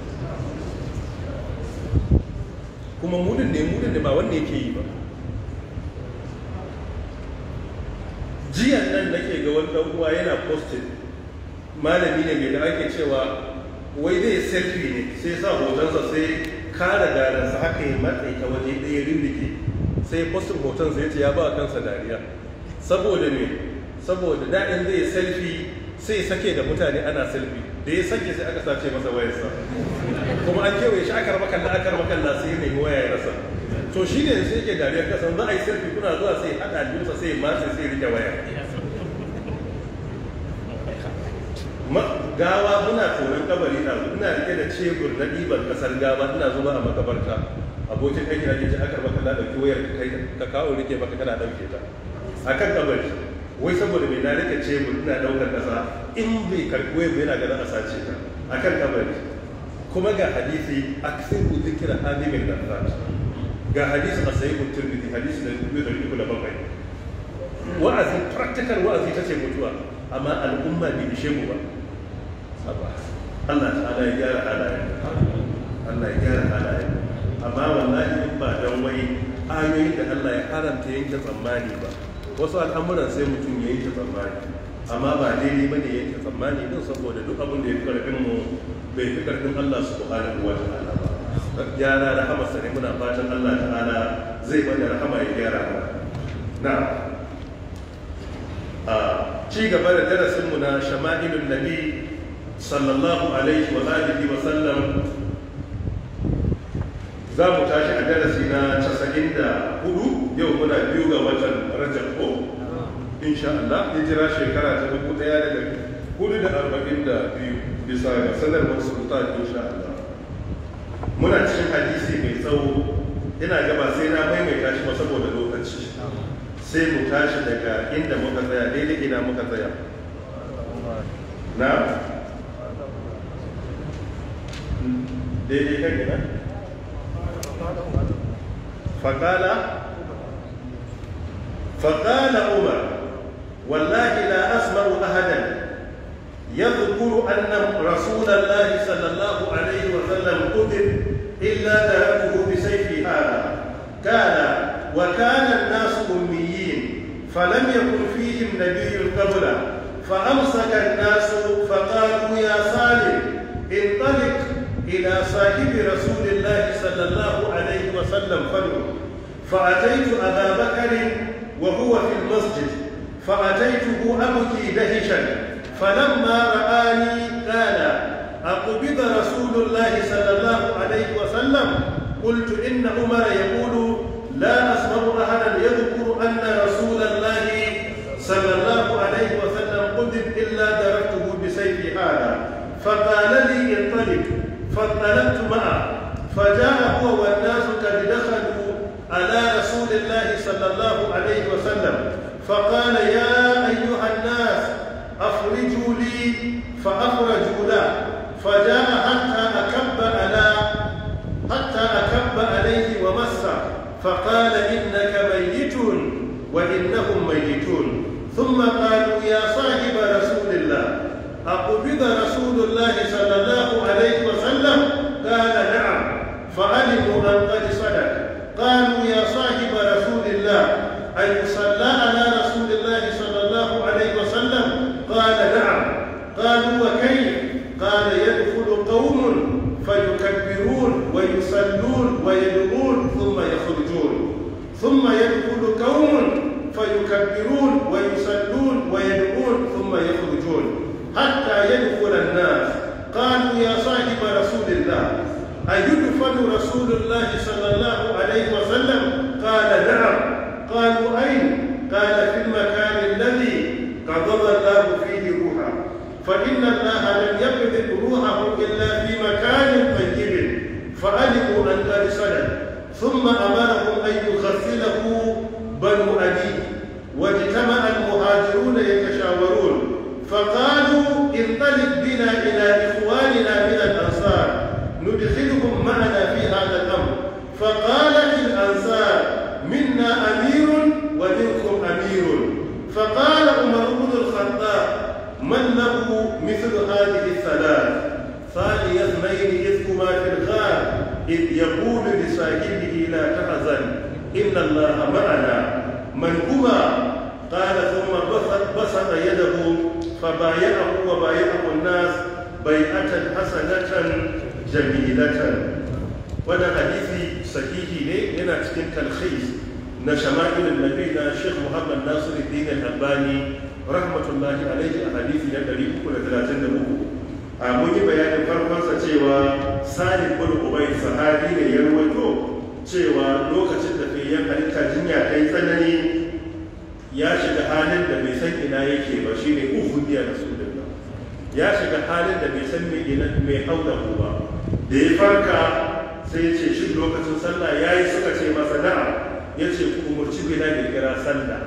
kuma mudin ne mudin da ba wanda yake yi ba jiyan nan nake ga wani dan uwa yana posted malami ne mai da ake cewa wai zai selfie ne sai sa hotonsa sai kara garansa haka ya matsayi ta waje ɗaya rindike sai postin hoton sai ce ya ba kansa dariya saboda me saboda daɗin zai selfie sai sake da mutane ana selfie da ya sake sai aka sace masa wayarsa kuma an kewaye shi akar makalla akar makalla sai ya nemi waya ya rasa to shi ne sai yake dariyar kasan za a yi selfie kuna zuwa sai haɗa aljihunsa sai matse sai rike waya gawa muna tonon kabari na ina rike da cebur na ɗiban ƙasar gawa ina zuba a makabarta abokin aiki na ce akar makalla ɗauki wayar ka kawo rike maka kana ɗauke ta akan kabari wai saboda mai na rike cebur ina ɗaukar ƙasa in bai karɓi wayar yana ganin a sace ta akan kabari kuma ga hadisi aksiru zikira hadimin da ga hadisi a sayi mutum da hadisi da biyu da uku da bakwai wa'azi practical wa'azi ta ce mutuwa amma al'umma bai ishe mu ba Allah ta'ala ya gyara halayen Allah ya gyara halayen amma wallahi in ba dan wai ayoyin da Allah ya haramta yanke tsammani ba wasu al'amuran sai mutum ya yanke tsammani amma ba daidai bane yanke tsammani din saboda duk abin da ya fi karfin mu bai fi karfin Allah subhanahu wa ta'ala ba gyara rahama sare muna fatan Allah ta'ala zai bada rahama ya gyara mu na a ci gaba da darasin mu na shama'ilun nabi sallallahu alaihi wa alihi wa sallam za mu tashi a darasi na 94 yau muna biyu ga watan rajab ko insha Allah hijira shekara ta dubu daya da hudu da arba'in da biyu bisa ga sanarwar sultan insha Allah muna cikin hadisi mai tsawo ina gaba sai na maimaita shi ba saboda lokaci sai mu tashi daga inda muka tsaya daidai ina muka tsaya na daidai kan gina faƙala faƙala umar wallahi la asma'u ahadan يذكر أن رسول الله صلى الله عليه وسلم قتل إلا تركه بسيف هذا كان وكان الناس أميين فلم يكن فيهم نبي قبله فأمسك الناس فقالوا يا صالح انطلق إلى صاحب رسول الله صلى الله عليه وسلم فادعو فأتيت أبا بكر وهو في المسجد فأتيته أبكي دهشا فلما رآني قال أقبض رسول الله صلى الله عليه وسلم قلت إن عمر يقول لا أسمع أحدا يذكر أن رسول الله صلى الله عليه وسلم قتل إلا دركته بسيف هذا فقال لي انطلق فانطلقت معه فجاء هو والناس قد دخلوا على رسول الله صلى الله عليه وسلم فقال يا أيها الناس أخرجوا لي فأخرجوا له فجاء حتى أكب على حتى أكب عليه ومسه فقال إنك ميت وإنهم ميتون ثم قالوا يا صاحب رسول الله أقبض رسول الله صلى الله عليه وسلم قال نعم فعلموا أن قد صدق قالوا يا صاحب رسول الله أن يصلى على رسول الله صلى الله عليه وسلم قال نعم قالوا وكيف قال يدخل قوم فيكبرون ويصلون ويدعون ثم يخرجون ثم يدخل قوم فيكبرون ويصلون ويدعون ثم يخرجون حتى يدخل الناس قالوا يا صاحب رسول الله أيدفن رسول الله صلى الله عليه وسلم قال نعم قالوا أين قال في المكان الذي قبض الله فيه روحه فإن الله لم يقبض روحه إلا في مكان طيب فعلموا أن قد صدق ثم أمرهم أن يغسله بنو أبي واجتمع المهاجرون يتشاورون فقالوا انطلق بنا إلى إخواننا من الأنصار ندخلهم معنا في هذا الأمر فقالت الأنصار منا أمير ومنكم أمير فقال عمر بن الخطاب من له مثل هذه الثلاث ثاني اثنين إذ هما في الغار إذ يقول لصاحبه لا تحزن إن الله معنا من هما قال ثم بسط, بسط يده فبايعه وبايعه الناس بيعة حسنة جميلة وانا حديثي صحيحي ne yana cikin talkhis na shama'ilin nabi na Sheikh Muhammad Nasiruddin Al-Albani rahmatullahi alaihi a hadisi na 333 a mun yi bayanin farkonsa cewa Salim bin Ubay sahabi ne ya rawaito cewa lokacin da fiyayyen halitta jinya ta yi tsanani ya shiga halin da bai san ina yake ba shine uhudiya rasulullah ya shiga halin da bai san mai haula ba da ya farka sai ya ce shi lokacin sallah ya yi suka ce masa na'am ya ce ku umarci bilal ya kira sallah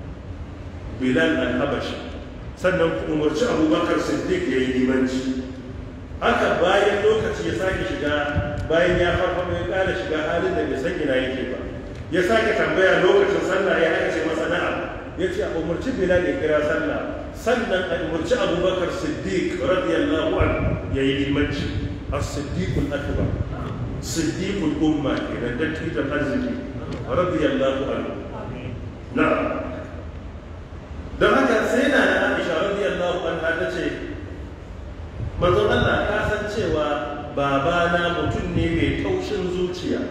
bilal al-habashi sannan ku umarci abubakar siddiq ya yi limanci haka bayan lokaci ya sake shiga bayan ya farfaɗo ya ƙara shiga halin da bai san ina yake ba ya sake tambaya lokacin sallah ya aka ce masa na'am ya ce a umarci bilal ya kira sallah sannan a umarci abubakar siddiq radiyallahu anhu ya yi limanci الصديق الأكبر صديق الأمة إلى دكتور الأرزقي رضي الله عنه نعم don haka sai na na Aisha radiyallahu anha ta ce manzon Allah ka san cewa babana mutum ne mai taushin zuciya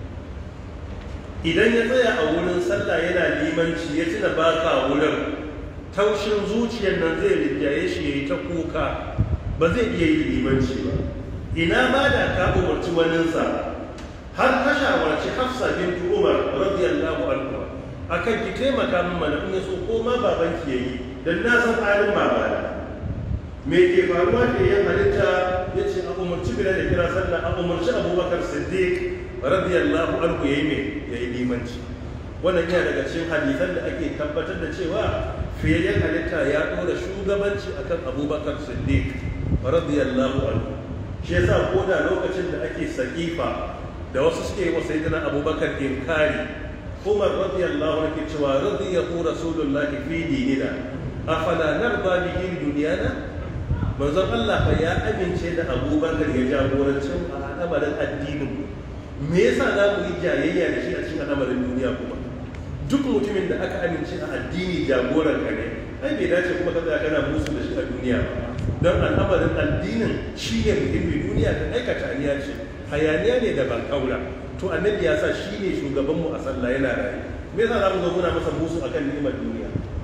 idan ya tsaya a wurin sallah yana limanci ya tuna baka wurin taushin zuciyar nan zai rinjaye shi ya yi ta kuka ba zai iya yin limanci ba ina ma da ka umarci waninsa har ka shawarci hafsa bin umar radiyallahu anhu akan ki taimaka min mana in so ko ma baban ki yayi dan na san halin babana me ke faruwa ke yin halitta ya ce a umarci bila da kira sallah a umarci abubakar siddiq radiyallahu anhu yayi me yayi limanci wannan yana daga cikin hadisan da ake tabbatar da cewa fiyayyen halitta ya ɗora shugabanci akan abubakar siddiq radiyallahu anhu shi yasa ko da lokacin da ake sakifa da wasu suke wa sayyidina abubakar inkari umar radiyallahu anhu ke cewa radiyahu rasulullahi fi dinina afala narda bihi dunyana manzon Allah fa ya amince da abubakar ya jagorancin a al'amarin addinin me yasa za mu yi jayayya da shi a cikin al'amarin duniya kuma duk mutumin da aka amince a addini jagoran ka ne ai bai dace kuma ka tsaya kana musu da shi a duniya ba don al'amarin addinin shi ne muhimmi duniya ta aikata aniya ce hayaniya ne da ban kaura to annabi ya sa shi ne shugabanmu a sallah yana raye me yasa za mu zo muna masa musu akan ni'imar duniya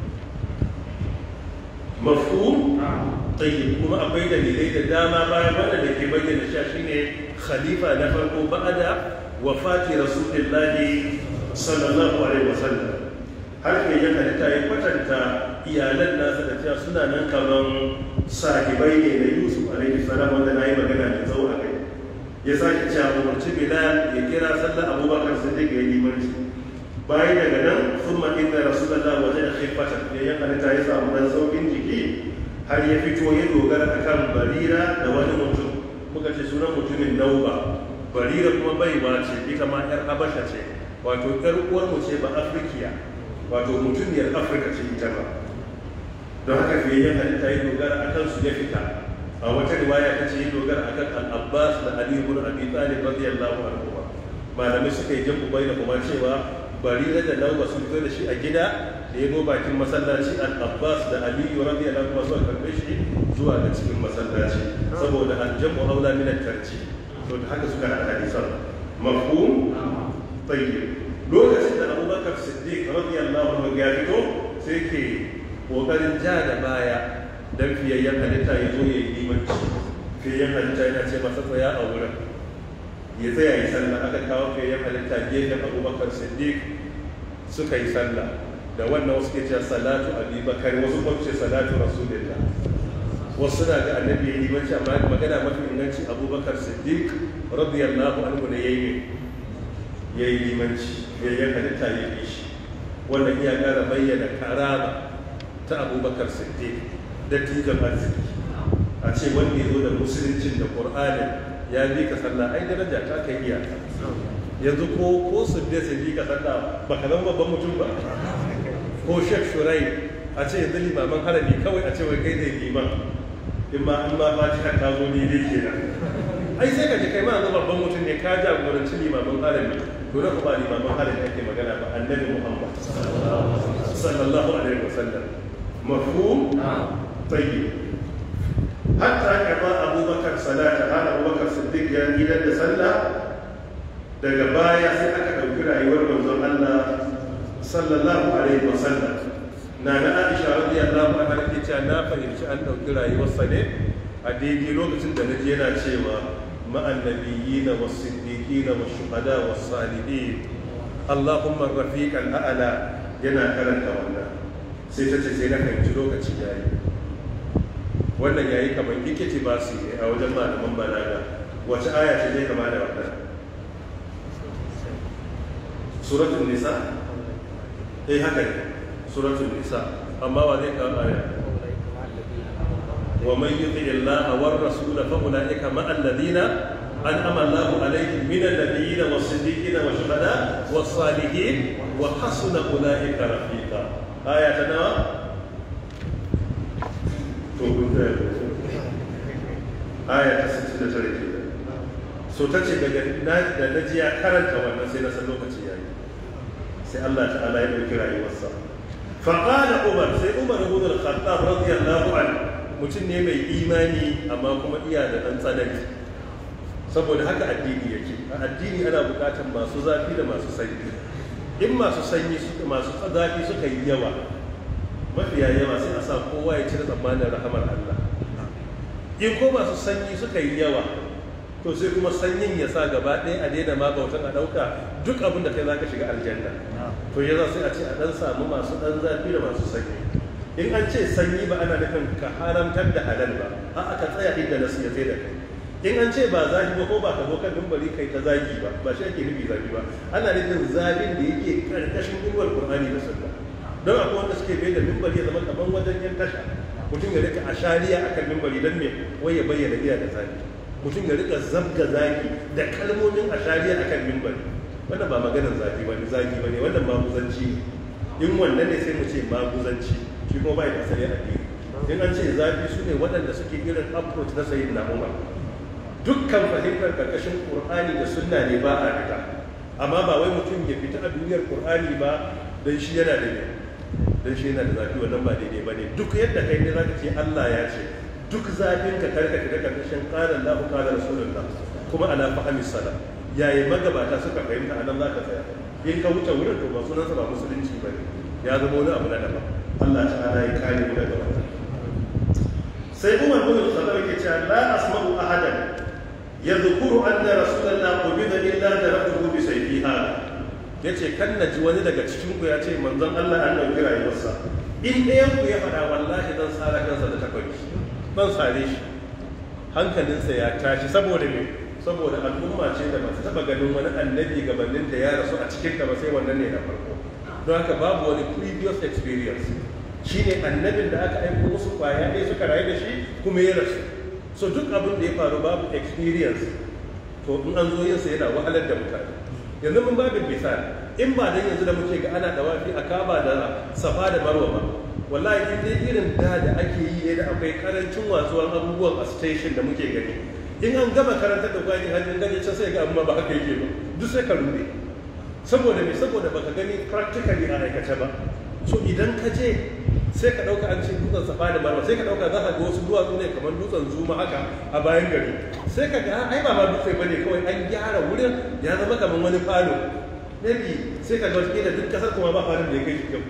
mafhum tayyib kuma akwai dalilai da dama bayan wanda da ke bayyana cewa shine khalifa na farko ba'ada wafati rasulillahi sallallahu alaihi wasallam har ke yin halitta ya kwatanta iyalan nasa da cewa suna nan kaman sahibai ne na yusuf alaihi salam wanda na yi magana da tsawo a kai ya sake cewa umarci bilal ya kira sallar abubakar siddiq ya yi limanci bayan daga nan sun inna rasulullah waje da khifatan ne ya halitta ya samu dan saukin jiki har ya fito ya dogara akan barira da wani mutum muka ce sunan mutumin nauba barira kuma baiwa ce ita ma yar habasha ce wato yar uwar mu ce ba afrikiya wato mutumiyar afirka ce ita ba don haka fiye ya halitta ya dogara akan su ya fita a wata riwaya ta ce ya dogara akan al-abbas da ali ibn abi talib radiyallahu anhu malamai suka yi jan ubai da kuma cewa barira da nauba sun fito da shi a gida da ya bakin masallaci al-abbas da aliyu radiyallahu anhu suka karbe shi zuwa ga cikin masallaci saboda al-jam'u aula min at-tarji to da haka suka hada hadisan mafhum tayyib lokacin da abubakar siddiq radiyallahu anhu ya fito sai ke kokarin ja da baya dan fiyayyen halitta ya zo ya yi limanci fiyayyen halitta yana ce masa tsaya a wurin ya tsaya yi sallah aka kawo fiyayyen halitta gefen abubakar siddiq suka yi sallah da wannan wasu ke cewa salatu abubakar wasu kuma ce salatu rasulillah wasu na ga annabi ya yi limanci amma magana mafi inganci abubakar siddiq radiyallahu anhu ne ya yi ya yi limanci fiyayyen halitta ya yi shi wannan iya ƙara bayyana karama ta abubakar siddiq dattijan arziki a ce wanda ya zo da musuluncin da ƙur'anin ya bi ka sallah ai daraja ta kai iyaka yanzu ko ko su da su bi ka sallah ba ka zama babban mutum ba ko shek shurai a ce yanzu limaman harami kawai a ce wai kai ne liman in ma an ma fatiha ta zo ne dai kenan ai sai ka ji kai ma yanzu babban mutum ne ka jagoranci limaman harami to da kuma limaman harami ake magana ba annabi muhammad sallallahu alaihi wasallam mafhum tayyib hatta kama abubakar salata har abubakar siddiq ya gidan da sallah daga baya sai aka ɗauki rayuwar manzon Allah sallallahu alaihi wa sallam na na Aisha radiyallahu anha take cewa na fahimci an ɗauki rayuwarsa ne a daidai lokacin da naji yana cewa ma'an nabiyina was siddiqina was shuhada was salihin Allahumma rafiqal a'la yana karanta wannan sai ta ce sai na fahimci lokaci yayi wannan yayi kamar ikiti ba su a wajen malaman balaga wace aya ce zai kama da wannan suratul nisa eh haka ne suratul nisa amma wa zai kawo aya wa man yuti Allah war rasul fa ulaika ma alladhina an'ama Allah alaihim min an-nabiyyin was-siddiqin wash-shuhada was-salihin wa hasuna ulaika rafiqa aya ta nawa to kun da aya ta 69 kenan so ta ce daga da na ji ya karanta wannan sai na san lokaci yayi sai Allah ta'ala ya dauki rayuwarsa fa qala umar sai umar ibn al-khattab radiyallahu anhu mutum ne mai imani amma kuma iya da dan tsanani saboda haka addini yake a addini ana bukatar masu zafi da masu sanyi in masu sanyi masu zafi suka yi yawa mafiya yawa sai a sa kowa ya cire tsammanin rahamar Allah in ko masu sanyi suka yi yawa to sai kuma sanyin ya sa gaba ɗaya a daina ma bautan a ɗauka duk abin da kai za ka shiga aljanna to ya sai a ce a ɗan samu masu ɗan zafi da masu sanyi in an ce sanyi ba ana nufin ka haramtar da halal ba a aka tsaya inda nasu ya da kai in an ce ba zafi ba ko ba ka zo kan mimbari kai ta zagi ba ba shi ake nufi zafi ba ana nufin zafin da yake karkashin inuwar qur'ani da sunna don akwai wanda suke bai da mimbari ya zama kaman wajen yan tasha mutum ya rika ashariya akan mimbari don me wai ya bayyana iya da zafi mutum ya rika zabga zaki da kalmomin ashariya akan mimbari wannan ba maganar zafi wani zagi ba ne wannan maguzanci ne in wannan ne sai mu ce maguzanci shi kuma bai da asali addini in an ce zafi su ne waɗanda suke irin approach na sayyid na umar dukkan fahimtar karkashin qur'ani da sunna ne ba a fita amma ba wai mutum ya fita a duniyar qur'ani ba dan shi yana da dan shi yana da zafi wannan ba daidai ba ne duk yadda kai ne zaka ce Allah ya ce duk zafin ka karka fita karkashin qala Allahu qala rasulullah kuma ala fahmi salam yayi magabata suka fahimta anan zaka tsaya in ka wuce wurin to ba sunansa ba musulunci ba ne ya zama wani abu na daban Allah ta'ala ya kare mu daga wannan sai Umar bin Khattab yake cewa la asma'u ahadan yadhkuru anna rasulullah qubida illa darabtuhu bi sayfiha yace kan naji wani daga cikin ku ya ce manzon Allah an dauki rayuwarsa in ɗayan ku ya faɗa wallahi zan sare kansa da takobi ban sare shi hankalinsa ya tashi saboda me saboda al'umma ce da ba ta taba ganin wani annabi gabanin da ya rasu a cikin ta ba sai wannan ne na farko don haka babu wani previous experience shi ne annabin da aka aiko musu kwaya ɗaya suka rayu da shi kuma ya rasu so duk abin da ya faru babu experience to in an zo yinsa yana wahalar da mutane yanzu mun babin misali in ba dan yanzu da muke ga ana dawafi a kaba da safa da marwa ba wallahi in dai irin da da ake yi ne da akwai karancin watsuwan abubuwan a station da muke gani in an gama karantar da kwani hannun gani can sai ga amma ba haka yake ba duk sai ka rube saboda me saboda baka gani practically a aikace ba so idan ka je sai ka dauka an ce dutsen safa da marwa sai ka dauka za ka ga wasu duwatsu ne kamar dutsen zuma haka a bayan gari sai ka ga ai ba ma dutse bane kawai an gyara wurin ya zama kamar wani falo maybe sai ka ga wasu da duk kasar kuma ba falon da ya kai shi kyau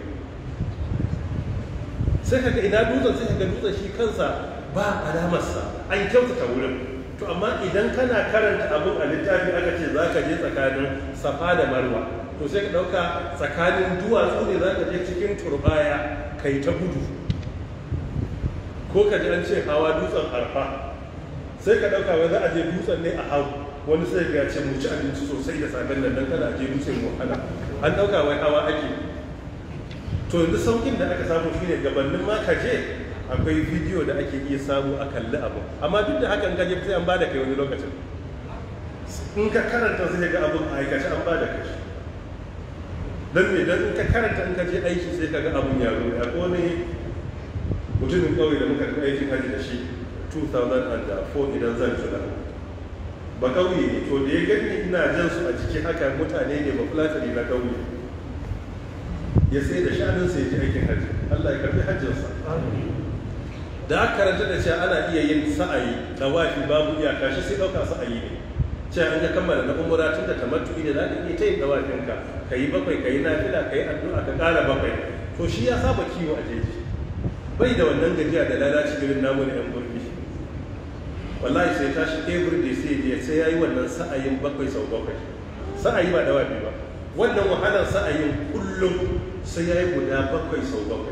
sai ka ga ina dutsen sai ka ga dutsen shi kansa ba alamarsa an kyautata wurin to amma idan kana karanta abin a littafi aka ce za ka je tsakanin safa da marwa to sai ka ɗauka tsakanin duwatsu ne za ka je cikin turbaya ka yi ta gudu ko ka ji an ce hawa dutsen arfa sai ka ɗauka wai za a je dutsen ne a hau wani sai ga ce mu ci abinci sosai da safen nan dan kada a je dutsen wahala an ɗauka wai hawa ake to yanzu saukin da aka samu shine gabanin ma ka je akwai bidiyo da ake iya samu a kalli abu amma duk da hakan gaje sai an ba da kai wani lokacin in ka karanta sai ga abin a aikace an ba da kai don me don in ka karanta in ka je aiki sai ka ga abin ya zo ya wani mutumin ƙauye da muka tafi aikin hajji da shi 2004 idan zan tuna ba ƙauye ne to da ya gani ina jan su a jiki haka mutane ne ba fulatani na ƙauye ya sai da shanun sai ji aikin hajji Allah ya karbi hajjinsa da aka karanta da cewa ana iya yin sa'ayi da wafi babu iyaka shi sai ɗauka sa'ayi ne cewa an ga kammala na umura tun da tamattu'i da za ka iya ta yin dawafinka ka yi bakwai ka yi nafila ka yi addu'a ka ƙara bakwai to shi ya saba kiwo a jeji bai da wannan gajiya da lalaci irin namu da yan burbi wallahi sai tashi every day sai ya sai yayi wannan sa'ayin bakwai sau bakwai sa'ayi ba dawafi ba wannan wahalar sa'ayin kullum sai yayi guda bakwai sau bakwai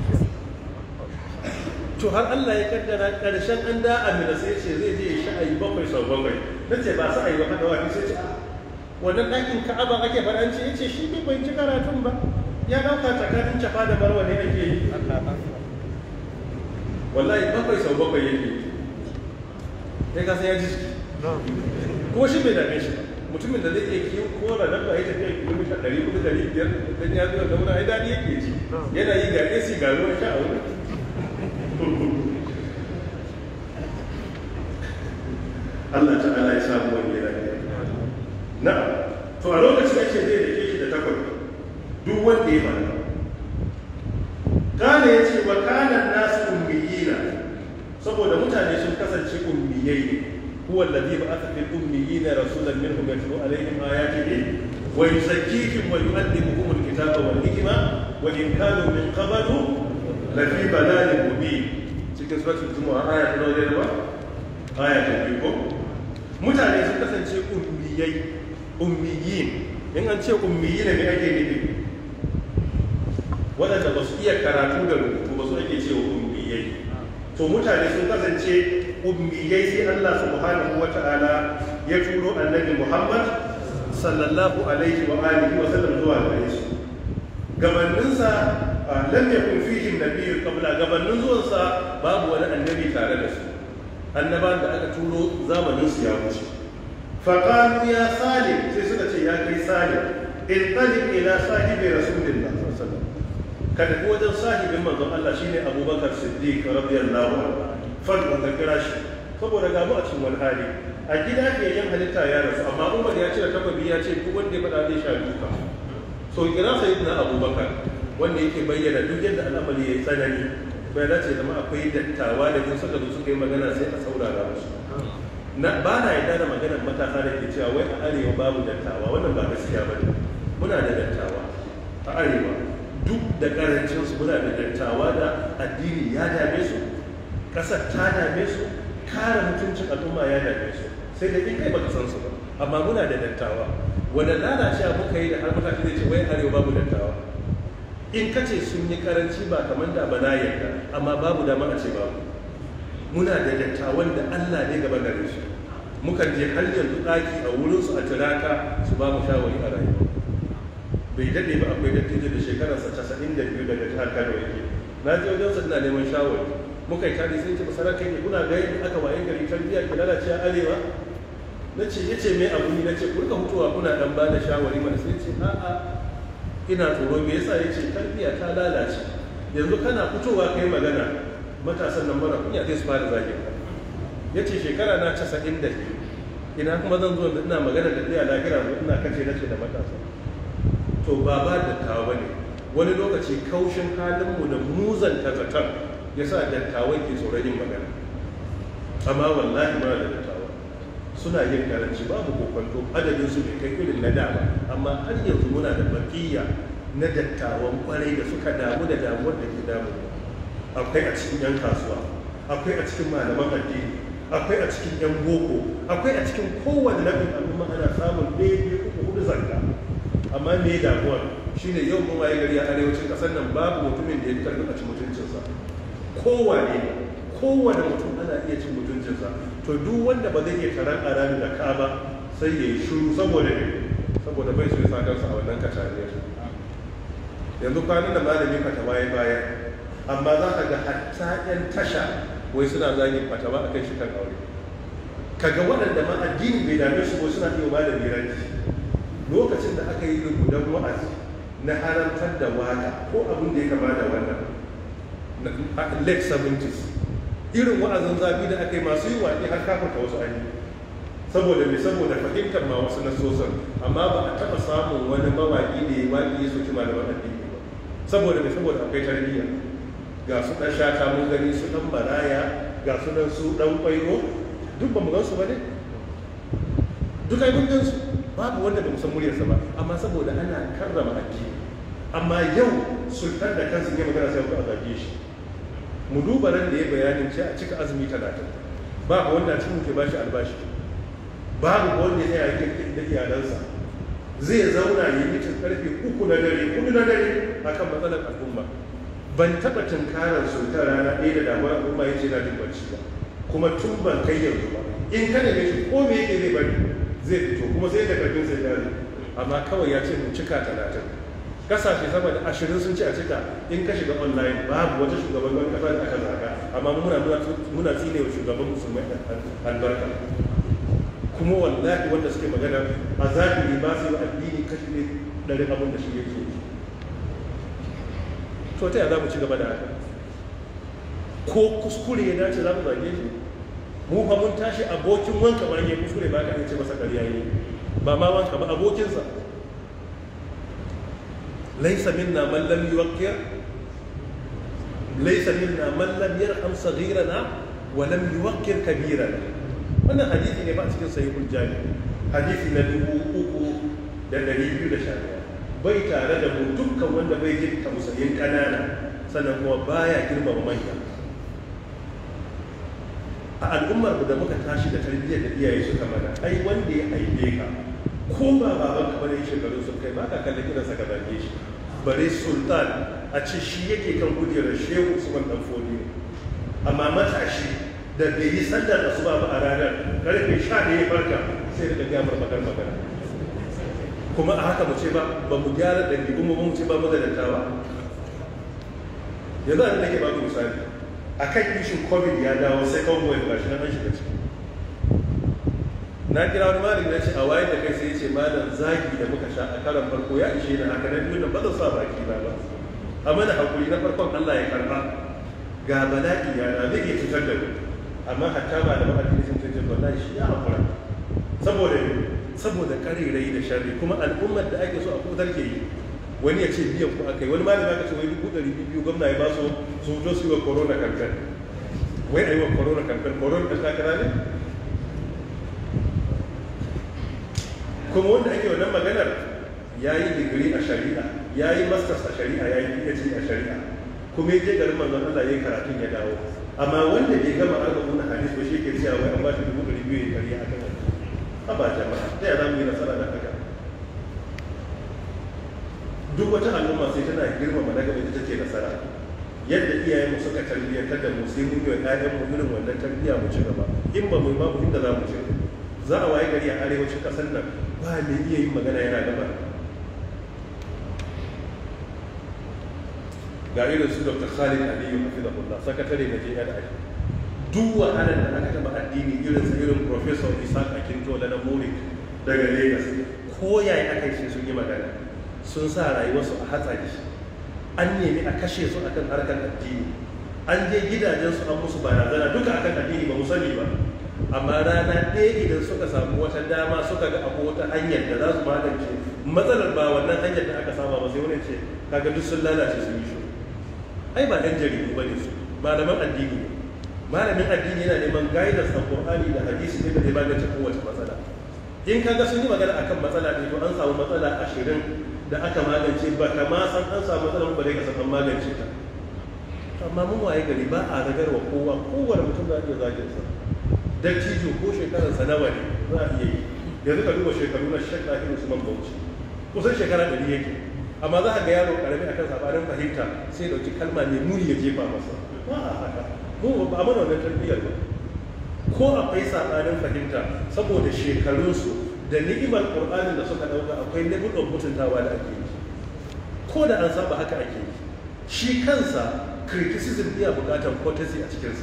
to har Allah ya kaddara karshen an da amina sai ce zai je sha'ayi bakwai sau bakwai na ce ba sa'ayi ba hada wani sai ce wannan ɗakin ka'aba ake faɗa ce ya ce shi bai bai ci karatun ba ya ɗauka tsakanin cafa da marwa ne ake yi wallahi bakwai sau bakwai yake ya kasa ya ji ko shi bai dame shi ba mutumin da zai iya kiyo kora nan ba ya tafiya kilomita ɗari hudu ɗari biyar dan ya zuwa da wani ai daɗi yake ji yana yi ga AC ga ruwan sha a wurin Allah ta'ala ya samu wani lafiya na'am to a lokacin ake zai dake shi da takwai duk wanda ya fara kana ya ce wa kanan nasu ummiyina saboda mutane sun kasance ummiyai ne huwa alladhi ba'atha fil ummiyina rasulan minhum yatlu alaihim ayatihi wa yuzakkihim wa yu'allimuhum alkitaba wal hikma wa in kanu min qablu lafi balalin mubin cikin suratul jumu'a aya ta nawa ne ba aya ta biyu ko mutane sun kasance ummiyai ummiyin in an ce ummiyi ne ake nufi waɗanda ba su iya karatu da rubutu ba su ake cewa ummiyai to mutane sun kasance ummiyai sai Allah subhanahu wa ta'ala ya turo annabi Muhammad sallallahu alaihi wa alihi wa sallam zuwa gare su gabaninsa lam yakun fihim nabiyyun qabla gabanin zuwansa babu wani annabi tare da su annaban da aka turo zamanin su ya wuce faqalu ya salim sai suka ce ya kai salim in talib ila sahibi rasulillah sallallahu alaihi wasallam kada ku wajen sahibin manzon Allah shine Abubakar Siddiq radiyallahu anhu fadlan ka kira shi saboda ga mu a cikin wani hali a gida ke yan halitta ya rasu amma Umar ya ce takobi ya ce duk wanda ya faɗa zai sha duka so kira sayyidina Abubakar wanda yake bayyana duk yadda al'amari ya yi tsanani bai dace zama akwai dattawa da in suka zo suka yi magana sai a saurara musu na ba na yarda da maganar matasa da ke cewa wai a arewa babu dattawa wannan ba gaskiya ba ne muna da dattawa a arewa duk da karancin su muna da dattawa da addini ya dame su kasar ta dame su kare mutuncin al'umma ya dame su sai da in kai baka san su ba amma muna da dattawa wanda lalacewa muka yi da har mutane zai ce wai arewa babu dattawa in ka ce sun yi karanci ba kamar da ba na yarda amma babu dama a ce babu muna da dattawan da Allah ne gaba gare su mukan je har yanzu ɗaki a wurinsu a tiraka su ba mu shawari a rayuwa bai daɗe ba akwai dattijo da shekararsa casa'in da biyu daga jihar kano yake na je wajen sa ina neman shawari muka yi tare sai ce masana kai ne kuna ga yadda aka waye gari tarbiyya ke lalace a arewa na ce ya ce mai abu ne na ce ku rika hutuwa kuna dan ba da shawari mana sai ce a'a ina tsoro me yasa ya ce tarbiyya ta lalace yanzu kana fitowa kai magana matasan nan mara kunya sai su fara zagin ka ya ce shekara na casa'in da biyu ina kuma zan zo ina magana da ɗaya lagira ina kace na ce da matasa to ba ba dattawa ba ne wani lokaci kaushin halinmu da muzanta zaton ya sa dattawan ke tsoron yin magana amma wallahi muna da dattawa suna yin karanci babu kokonto adadin su bai kai irin na da ba amma har yanzu muna da bakiya na dattawan kwarai da suka damu da damuwar da ke damu akwai a cikin yan kasuwa akwai a cikin malaman addini akwai a cikin yan boko akwai a cikin kowane rabin al'umma ana samun ɗaya uku hudu zanka amma me damuwar shine yau mun waye gari a arewacin ƙasar nan babu mutumin da ya fi karfin a ci mutuncinsa kowane ne kowane mutum ana iya cin mutuncinsa to duk wanda ba zai iya taron a rami da ka ba sai ya yi shuru saboda ne saboda bai so ya sa kansa a wannan kacariyar yanzu kwanan da malami fatawa ya bayar amma za ka ga hatta 'yan tasha wai suna zagin fatawa a kan shi kan aure kaga waɗanda ma addini bai dame su ko suna iya malami ranci lokacin da aka yi rubutan wa'azi na haramtar da waka ko abin da ya kama da wannan late 70s irin wa'azin zafi da aka yi masu yi waƙi har kafarta wasu an yi saboda mai saboda fahimtar ma wasu nasosan amma ba a taɓa samun wani mawaƙi da ya waƙi ya soki malaman addini ba saboda mai saboda akwai tarbiyya ga su ɗan shata mun gani su ɗan baraya ga su ɗan su ɗan ƙwairo duk ba mu gan su ba ne duk ai mun gan su babu wanda ba mu san muryarsa ba amma saboda ana karrama addini amma yau sultan da kansa ya magana sai a zage shi mu duba ran da ya bayanin ce a cika azumi talatin babu wanda cikin ke bashi albashi babu wanda ya yi da iyalansa zai zauna ya yi mitin karfe uku na dare kudu na dare akan matsalar al'umma ban taɓa tunkarar sultan rana ɗaya da damuwar al'umma ya ce na jin bacci ba kuma tun ban kai yanzu ba in ka neme shi ko me yake zai bari zai fito kuma sai da karfin sai dare amma kawai ya ce mu cika talatin kasashe sama da ashirin sun ce a cika in ka shiga online babu wata shugaban wani kasa da aka zaga amma muna muna tsine wa shugaban musulmai albarka kuma wallahi wanda suke magana a zahiri ba su yi addini kashi ne ɗari abin da shi yake to ta za mu ci gaba da haka ko kuskure ya dace za mu zage shi mu fa mun tashi abokin wanka ma ya kuskure ba ka ce masa ƙarya ne ba ma wanka ba abokinsa laisa minna man lam yuwaqqir laisa minna man lam yarham saghirana wa lam yuwaqqir kabirana wannan hadisi ne ba a cikin sahihul jami hadisi na dubu uku da dari biyu da sha bai tare da mu dukkan wanda bai jin tausayin ƙanana sannan kuma baya girmama manya a al'ummar da muka tashi da tarbiyyar da iyaye suka mana ai wanda ya haife ka ko ba baban ka bane shekaru sun kai ba ka kallon kiransa ka zage shi bare sultan a ce shi yake kan kujerar shehu usman dan fodi amma matashi da bai yi sallar asuba ba a ranar karfe sha da ya farka sai da gamar magana magana kuma a haka mu ce ba ba mu gyara ɗabi'un mu mu ce ba mu da dattawa yanzu a nake ba ku misali a kan ishin covid ya dawo second wave gashi na an shiga ciki na kira wani malami na ce a wayar da kai sai ya ce malam zagi da muka sha a karan farko ya ishe na haka na biyu na ba zan sa baki na ba a mana hakuri na farkon Allah ya karba ga bala'i ya na zai iya cutar da mu amma hatta ba da ma'adini sun cutar da wallahi shi ya hakura saboda saboda karerai da sharri kuma al'ummar da ake so a kutar ke yi wani ya ce biyan ku aka yi wani malami aka ce wai dubu ɗari biyu gwamna ya ba su su zo su yi wa corona campaign wai a yi wa corona campaign corona ɗan takara ne kuma wanda ake wannan maganar ya yi digiri a shari'a ya yi masters a shari'a ya yi phd a shari'a kuma ya je garin manzon Allah ya yi karatun ya dawo amma wanda bai gama arba'un hadis ba shi ke cewa wai an ba shi dubu ɗari biyu ya karya a kan a ba jama'a ta yaya za mu yi nasara da haka duk wata al'umma sai tana girmama na gaba ita take nasara yadda iyayenmu suka tarbiyyantar da mu sai mun yi wa ƴaƴanmu irin wannan tarbiyya mu ci gaba in ba mu yi babu inda za mu ci za a waye gari a arewacin ƙasar nan ba mai iya yin magana yana gaba ga irin su dr khalid aliyu hafizahullah sakatare na jni duk wahalar da aka taba addini irin sa irin professor isaac akintola na murik daga lagos ko yaya aka yi sun yi magana sun sa rayuwarsu a hatsari an nemi a kashe su akan harkar addini an je gidajensu an musu barazana duka akan addini ba mu sani ba amma rana ɗaya idan suka samu wata dama suka ga abu wata hanyar da za su magance matsalar ba wannan hanyar da aka saba ba sai wani ce kaga duk sun lalace sun yi shi ai ba ɗan jaridu ba ne su malaman addini ne malamin addini yana neman guidance a qur'ani da hadisi ne da zai magance kowace matsala in kaga sun yi magana akan matsala ne to an samu matsala ashirin da aka magance ba kama san an samu matsala ba dai ka san an magance ta amma mun waye gari ba a ragarwa kowa kowane mutum za a iya zagin sa dattijo ko shekarar sa nawa ne za a iya yi yanzu ka duba shekaru na shek ɗakin usman bauchi kusan shekara ɗari yake amma za ka ga yaro karami akan sabanin fahimta sai dauki kalma mai muni ya jefa masa ba a haka mu ba a mana wannan tarbiyyar ba ko akwai sabanin fahimta saboda shekarunsu da ni'imar qur'anin da suka dauka akwai level of mutuntawa da ake yi ko da an saba haka ake yi shi kansa criticism iya bukatar courtesy a cikinsa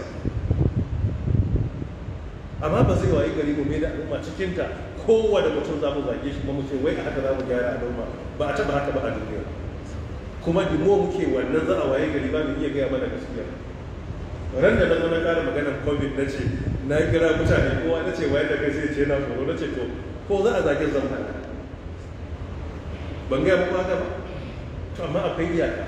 amma ba zai wayi gari mu mai da al'umma cikinta kowane mutum za mu zage shi kuma mu ce wai a haka za mu gyara al'umma ba a taba haka ba a duniya kuma dimo muke wannan za a waye gari ba mu iya gaya mana gaskiya ran da na na kara maganar covid na ce na kira mutane kowa na ce waye da kai sai ce na tsoro na ce to ko za a zage zan hana ban gaya muku haka ba to amma akwai iyaka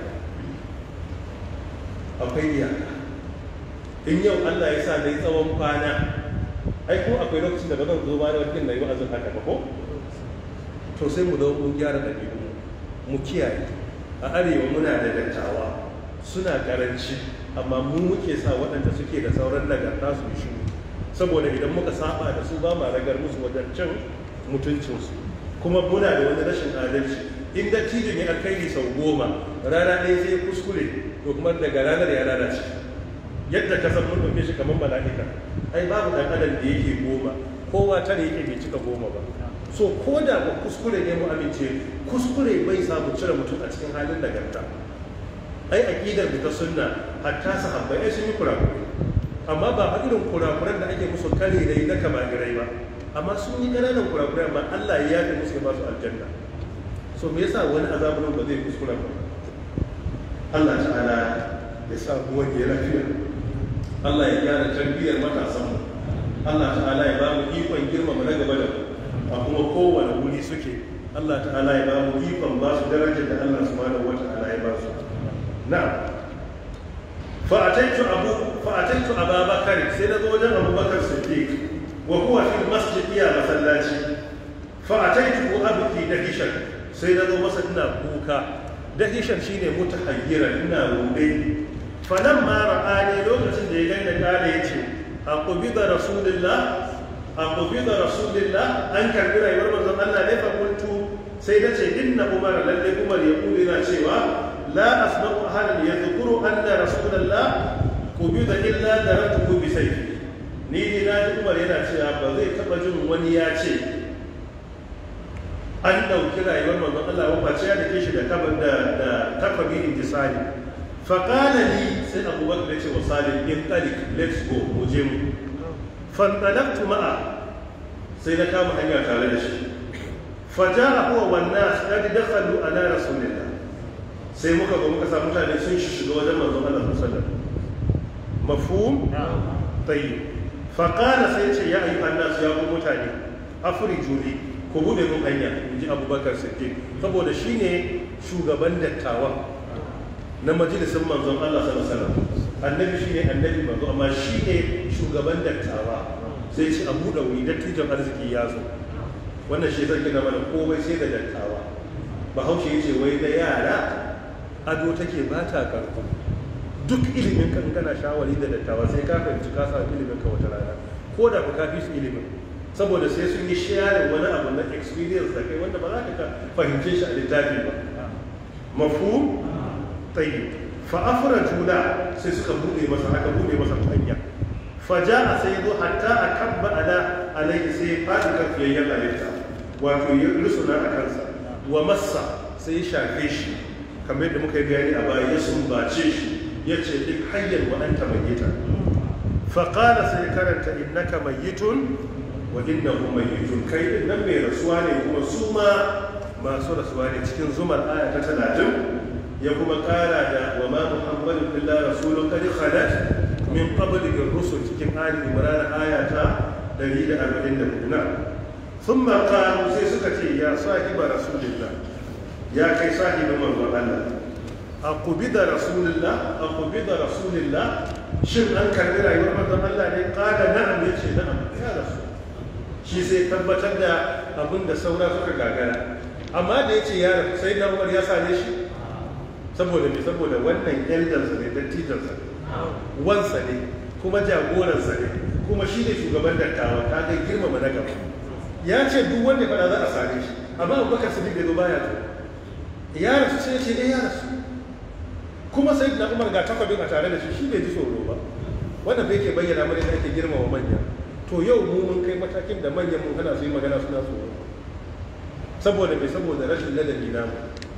akwai iyaka in yau Allah ya sa na yi tsawon kwana ai ko akwai lokacin da ba zan zo ba da wakil na yi wa'azin haka ba ko to sai mu zo mun gyara ɗabi'u mu kiyaye a arewa muna da dattawa suna karanci amma mu muke sa waɗanda suke da sauran nagarta su shi saboda idan muka saba da su ba ma ragar musu wajen cin mutuncinsu kuma muna da wani rashin adalci in dattijo ne alkhairi sau goma rana ɗaya sai kuskure to kuma daga ranar ya lalace yadda ka san mun ɗauke shi kamar mala'ika ai babu ɗan adam da yake goma kowa tare yake bai cika goma ba so ko da ba kuskure ne mu amince kuskure bai sa mu cire mutum a cikin halin nagarta ai aqidar da ta sunna hatta sahabbai ai sun yi kurakurai amma ba fa irin kurakuran da ake musu kare dai na kamagirai ba amma sun yi ƙananan kurakurai amma Allah ya yafe musu ya ba su aljanna so me yasa wani azabun ba zai kuskura ba Allah ta'ala ya sa mu wani lafiya Allah ya gyara tarbiyyar matasan mu Allah ta'ala ya ba mu ikon girmama na gaba da mu a kuma kowane wuri suke Allah ta'ala ya ba mu ikon ba su darajar da Allah subhanahu wa ta'ala ya ba su na'am fa'ataitu abu fa'ataitu ababakar sai na zo wajen abubakar siddiq wa huwa fi masjid iya masallaci fa'ataitu abki dahishan sai na zo masa ina kuka dahishan shine mutahayyiran ina rude falamma ra'ani lokacin da ya gaina kala yace aqubida rasulullah aqubida rasulullah an karbi rayuwar manzon Allah ne fa kuntu sai nace inna umar lalle umar ya kula yana cewa لا أسمع أحدا يذكر أن رسول الله قبض إلا درته بسيفه ni ne na ji umar yana cewa ba zai taɓa jin wani ya ce an ɗauki rayuwar manzon Allah ba ce ya dake shi da kaban da da takwabi intisali fa qala li sai Abu Bakar ya ce wa Salim in talik let's go mu je mu fa talaqtu ma'a sai na kama hanya tare da shi fa ja'a huwa wan nas qad dakhalu ala rasulillah sai muka ga muka samu mutane sun shiga wajen manzon Allah sallallahu alaihi wasallam mafhum tayyib fa qala sai ce ya ayyuhan nas ya ku mutane afriju li ku bude mun hanya inji Abubakar Siddiq saboda shine shugaban dattawa na majalisin manzon Allah sallallahu alaihi wasallam annabi shine annabi manzo amma shine shugaban dattawa sai ce abu da wuri dattijan arziki ya zo wannan shi zai gina mana komai sai da dattawa bahaushe ya ce wai da yara ado take ba ta karko duk ilimin kan kana shawari da dattawa sai ka fahimci ka samu ilimin ka wata rana ko da ku kafi su ilimin saboda sai sun yi sharing wani abu na experience da kai wanda ba za ka fahimce shi a littafi ba mafu tayyib fa afraju la sai suka bude masa aka bude masa hanya fa jaa sai zo hatta akabba ala alayhi sai fadi kan fiyayyen halitta wato ya rusuna a kansa wa massa sai ya shafe shi kamar yadda muka yi bayani a baya ya sumbace shi ya ce duk hanyar wa anta mayyita faƙala sai karanta innaka mayyitun wa innahu mayyitun kai din nan mai rasuwa ne kuma su ma masu rasuwa ne cikin zumar aya ta talatin ya kuma ƙara da wa ma muhammadun illa rasulun qad khalat min qablihi rusul cikin ali imran aya ta 144 na thumma qalu sai suka ce ya sahiba rasulillah ya kai sahibin manzon Allah aqubida rasulillah aqubida rasulillah shin an karbi rayuwar manzon Allah ne qala na'am yace na'am ya rasu shi sai tabbatar da abin da saura suka gagara amma da yace ya rasu sai na Umar ya same shi saboda me saboda wannan eldarsa ne dattijansa wansa ne kuma jagoransa ne kuma shi ne shugaban dattawa ta ga girmama na gaba ya ce duk wanda fada za a same shi amma abubakar sadiq da zo baya to ya rasu sai ce eh ya rasu kuma sai da umar ga takwabin a tare da shi shi bai ji tsoro ba wannan bai ke bayyana mana da ake girmama manya to yau mu mun kai matakin da manyan mun hana su yi magana suna tsoro saboda mai saboda rashin ladabi namu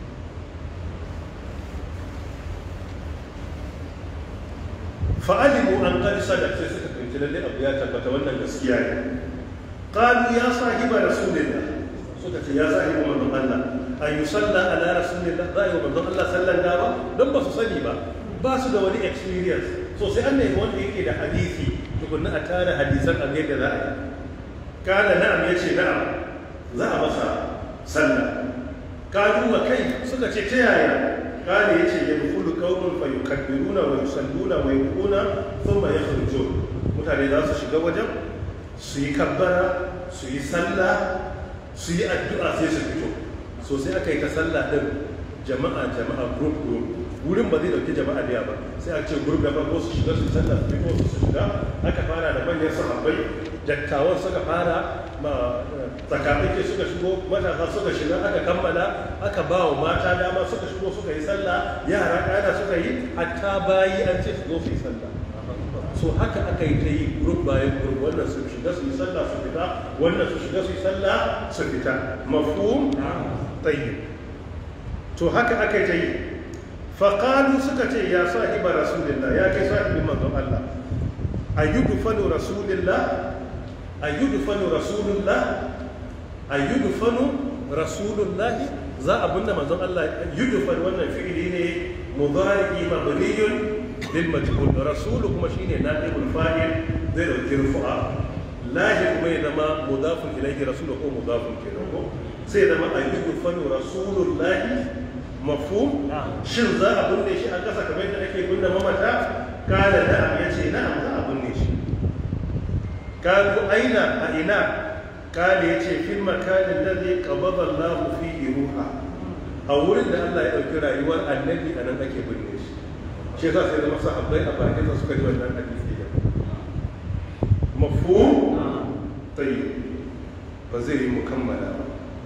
fa'alimu an qad sadaq sai suka fahimci lalle abu ya tabbata wannan gaskiya ne qalu ya sahiba rasulillah suka ce ya sahiba manzon Allah an yusalla ala rasulillah za yi wa manzon Allah sallan gawa don ba su sani ba ba su da wani experience so sai an nemi wanda yake da hadisi tukunna a tara hadisan a yadda za a yi kana na'am yace na'am za a masa sallah kalu wa kai suka ce ta yaya kane yace yadkhulu qaumun fa yukabbiruna wa yusalluna wa yuquna thumma yakhrujun mutane za su shiga wajen su yi kabbara su yi sallah su yi addu'a sai su fito so sai aka yi ta sallah din jama'a jama'a group group wurin ba zai dauki jama'a da ba sai a ce group da farko su shiga su sallah su fito su shiga aka fara da manyan sahabbai dattawan suka fara ma tsakatsaki suka shigo matasa suka shiga aka kammala aka ba wa mata dama suka shigo suka yi sallah yara ƙana suka yi hatta bayi an ce su zo su yi sallah so haka aka yi ta yi group bayan group wannan su shiga su yi sallah su fita wannan su shiga su yi sallah su fita mafhum tayyib to haka aka yi ta yi faqalu suka ce ya sahiba rasulillah ya kai sahibin manzon Allah ayyudfanu rasulillah ayyudfanu rasulullah ayyudfanu rasulullah za a binne manzon Allah yudfan wannan fi'ili ne mudari mabniyun lil majhul rasul kuma shine naibul fa'il zai dauki rufu'a lahi kuma ya zama mudafun ilayhi rasul ko mudafun kenan ko sai zama ayyudfanu rasulullah mafhum shin za a binne shi a kasa kamar yadda ake binne mamata kala na'am yace na'am za a binne shi kalu aina a ina kala yace fil makanin ladhi qabada Allah fihi ruha a wurin da Allah ya dauki rayuwar annabi a nan ake binne shi shi yasa sai zama sahabbai a bakin sa suka ji wannan hadisi da mafhum tayyib ba zai yi mukammala ba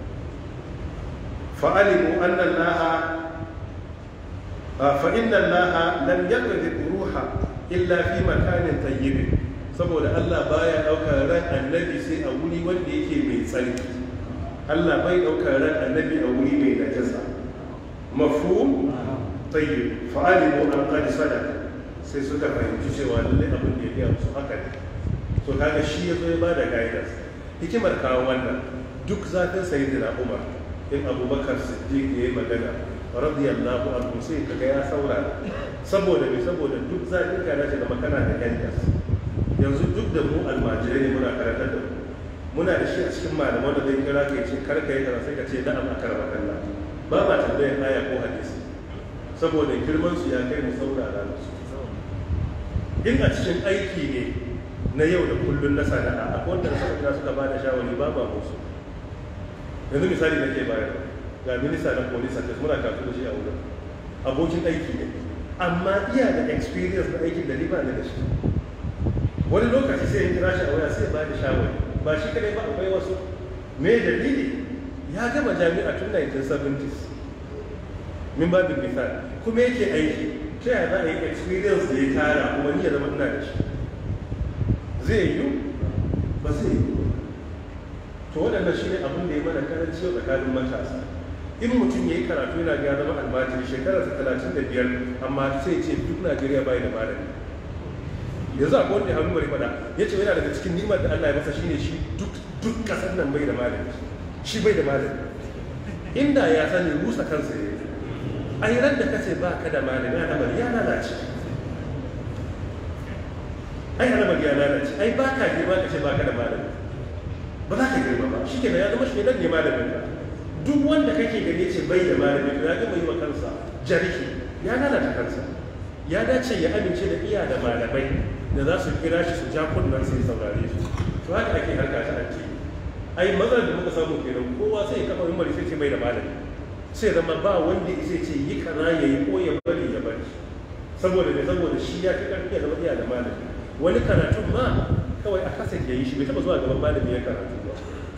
فعلموا أن الله فإن الله لم يقذف روحا إلا في مكان طيب saboda Allah baya ɗaukar ran annabi sai a wuri wanda yake mai tsarki Allah bai ɗaukar ran annabi a wuri mai najasa mafhum tayyib fa'alimu an qad sadaka sai suka fahimci cewa lallai abin da ya gaya musu haka ne to kaga shi ya zo ya bada guidance hikimar kawo wannan duk zafin sayyidina Umar in abubakar siddiq ya yi magana radiyallahu anhu sai kaga ya saurara saboda me saboda duk zaɓin ka nace da makana da yankas yanzu duk da mu almajirai ne muna karantar da mu muna da shi a cikin malaman da zai kira ka ce kar ka yi kaza sai ka ce na'am akar makalla ba ma tambayar aya ko hadisi saboda girman su ya kai mu saurara musu in a cikin aiki ne na yau da kullun na sana'a akwai wanda suka suka ba da shawari ba ba musu yanzu misali da ke bayar ga minista na police service muna kafin da shi a wurin abokin aiki ne amma iya da experience na aikin da ni ba da shi wani lokaci sai in kira shi a waya sai ba da shawari ba shi kadai ba akwai wasu me dalili ya gama jami'a tun 1970s min babin misal kuma yake aiki ta yaya za a yi experience da ya tara kuma ni ya zama ina da shi zai yi ba zai yi to waɗanda shi ne abin da ya mana karanci yau tsakanin matasa in mutum ya yi karatu yana ga zama almajiri shekara ta talatin da biyar amma sai ce duk najeriya bai da malami yanzu akwai wanda hannu bari fada ya ce yana daga cikin nimar da allah ya masa shine shi duk duk kasar nan bai da malami shi bai da malami inda ya sani rusa kansa ya yi a yi da kace ba ka da malami al'amari ya lalace ai al'amari ya lalace ai ba ka girma ka ce ba ka da malami ba za ka girma ba shi kenan ya zama shi ne malamin ka duk wanda kake gani ce bai da malami ya gama yi wa kansa jarhi ya lalata kansa ya dace ya amince da iya da malamai da za su kira shi su ja kunnan sai saurare su to haka ake harka ta addini ai matsalar da muka samu kenan kowa sai ya kafa mimbari sai ce bai da malami sai zama ba wanda zai ce yi kaza ya yi ko ya bari ya bari saboda me saboda shi ya fi karfi ya zama iya da malami wani karatun ma kawai a kasa ya yi shi bai taba zuwa gaban malami ya karatu ba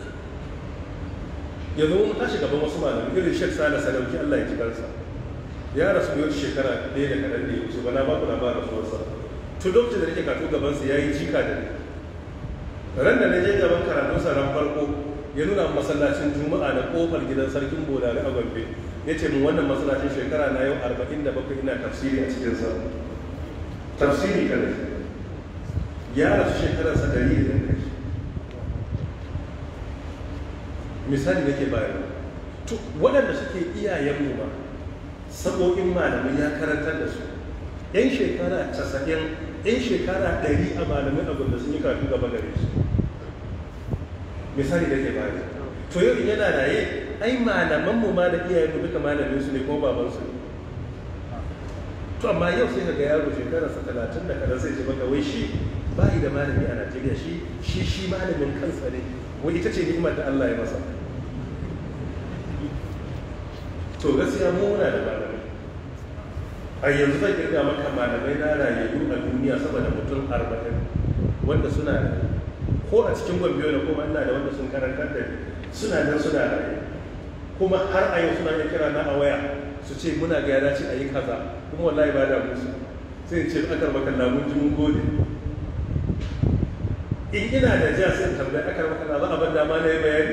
yanzu mun tashi gaban wasu malamai irin shek sala sadauki allah ya ji kansa ya rasu yau shekara ɗaya da kaɗan da ya wuce ba na ba ku labarin rasuwarsa tun lokacin da nake karatu gabansa ya yi jika da ni ran da na je gaban karatunsa ran farko ya nuna masallacin juma'a da kofar gidan sarkin bolari a gombe ya ce mun wannan masallacin shekara na yau arba'in da bakwai ina tafsiri a cikinsa tafsiri kan ya rasu shekararsa dari da kai misali nake bayarwa to waɗanda suke iyayenmu ba sabo'in malamai ya karantar da su yan shekara casa'in yan shekara ɗari a malamin abin da sun yi karatu gaba gare su misali nake bayarwa to yau in yana raye ai malamanmu ma da iyayenmu duka malamin su ne ko babansu ne to amma yau sai ka ga yaro shekararsa talatin da kadan sai ce maka wai shi bayi da malami a najeriya shi shi shi malamin kansa ne wai ita ce ni'imar da allah ya masa to gaskiya mu muna da malamai a yanzu zan kirga maka malamai na rayayyu a duniya sama da mutum arba'in wanda suna da ko a cikin gombe da kuma ina da wanda sun karantar da suna nan suna raye kuma har a yau suna iya kira na a waya su ce muna ga ya dace a yi kaza kuma wallahi ba da musu sai in ce akar maka lamun ji mun gode in ina da ja sai in tambayi akar maka za a ban dama na yi bayani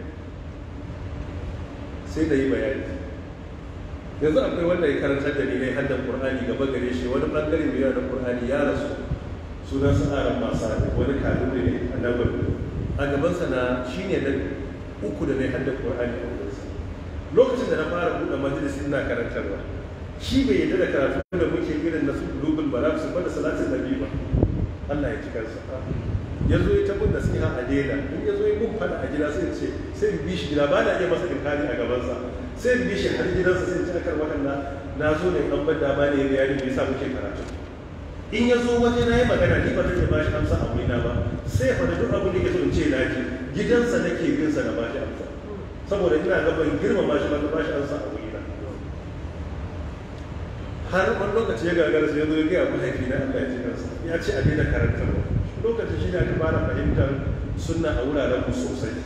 sai da yi bayani yanzu akwai wanda ya karantar da ni ne haddan qur'ani gaba gare shi wani bangare mai da qur'ani ya rasu sunan sa aran masa ne wani kalin ne a nan a gaban sa na shine na uku da ne haddan qur'ani a wurin lokacin da na fara buɗe majalisi ina karantarwa shi bai yadda da karatu da muke irin na su global ba su bada salatin nabi ba Allah ya ji kansa ya zo ya tabbun da siha a daina in ya zo ya mun fada a gida sai ce sai in bi shi gida ba na iya masa inkari a gabansa sai in bi shi har gidansa sai in ci akar wakan na zo ne an bar dama ne ya bayani me yasa muke karatu in ya zo waje na yi magana ni ba zan iya bashi amsa a wurina ba sai ya faɗi duk abin da ke so in ce na ji gidansa nake bin sa na bashi amsa saboda ina ga ban girmama shi ba na bashi amsa a wurina har wani lokaci ya gagara sai ya zo ya gaya mahaifi na Allah ya ji kansa ya ce a daina karantarwa lokacin shi ne aka fara fahimtar sunna a wuraren mu sosai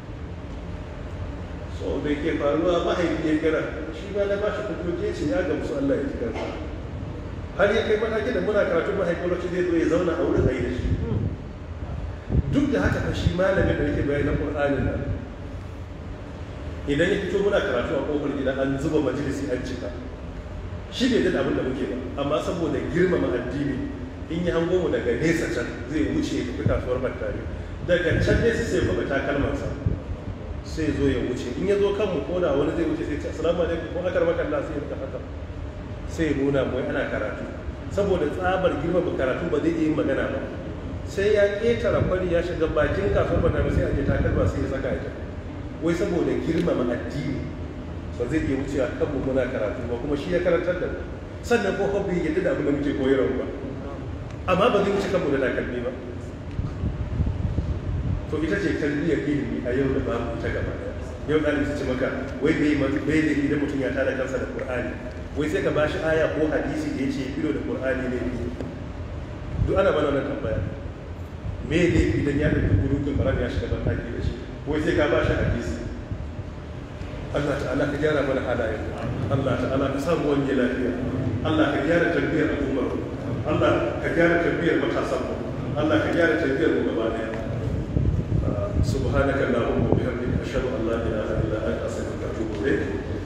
so da ke faruwa mahaifi ya kira shi ba na bashi hujjoji ce ya gamsu Allah ya ji kansa har ya kai mataki da muna karatun mahaifi lokacin zai zo ya zauna a wurin ayi da shi duk da haka fa shi malamin da yake bayani na Qur'anin nan idan ya fito muna karatu a kofar gida an zuba majalisi an cika shi bai da abin da muke ba amma saboda girmama addini in yi hango mu daga nesa can zai wuce ya tafi kasuwar battari daga can nesa sai kuma takalmansa sai zo ya wuce in ya zo kanmu ko da wani zai wuce sai ce assalamu alaikum ko akar maka Allah sai ya haka sai nuna mu ana karatu saboda tsabar girmama karatu ba zai iya yin magana ba sai ya ketara kwari ya shiga bakin kasuwar battari sai a je takalma sai ya saka ya wai saboda girmama addini ba zai iya wucewa kanmu muna karatu ba kuma shi ya karantar da mu sannan ko hobbi yadda da abin da muke koyarwa ba amma ba zai wuce kanmu da takalmi ba to ita ce tarbiyyar ilimi a yau da babu ita gaba yau ɗalib su ce maka wai bai bai da idan mutum ya tada kansa da qur'ani wai sai ka bashi aya ko hadisi da yace filo da qur'ani ne duk ana bana wannan tambaya me ne idan ya da gurukul maram ya shiga ban taki da shi wai sai ka bashi hadisi Allah ta'ala ka gyara mana halayen Allah ta'ala ka samu wani lafiya Allah ka gyara tarbiyyar al'ummar Allah ka gyara tarbiyyar matasan mu Allah ka gyara tarbiyyar mu gaba daya subhanaka allahumma wa bihamdika ashhadu an la ilaha illa anta astaghfiruka wa atubu ilayk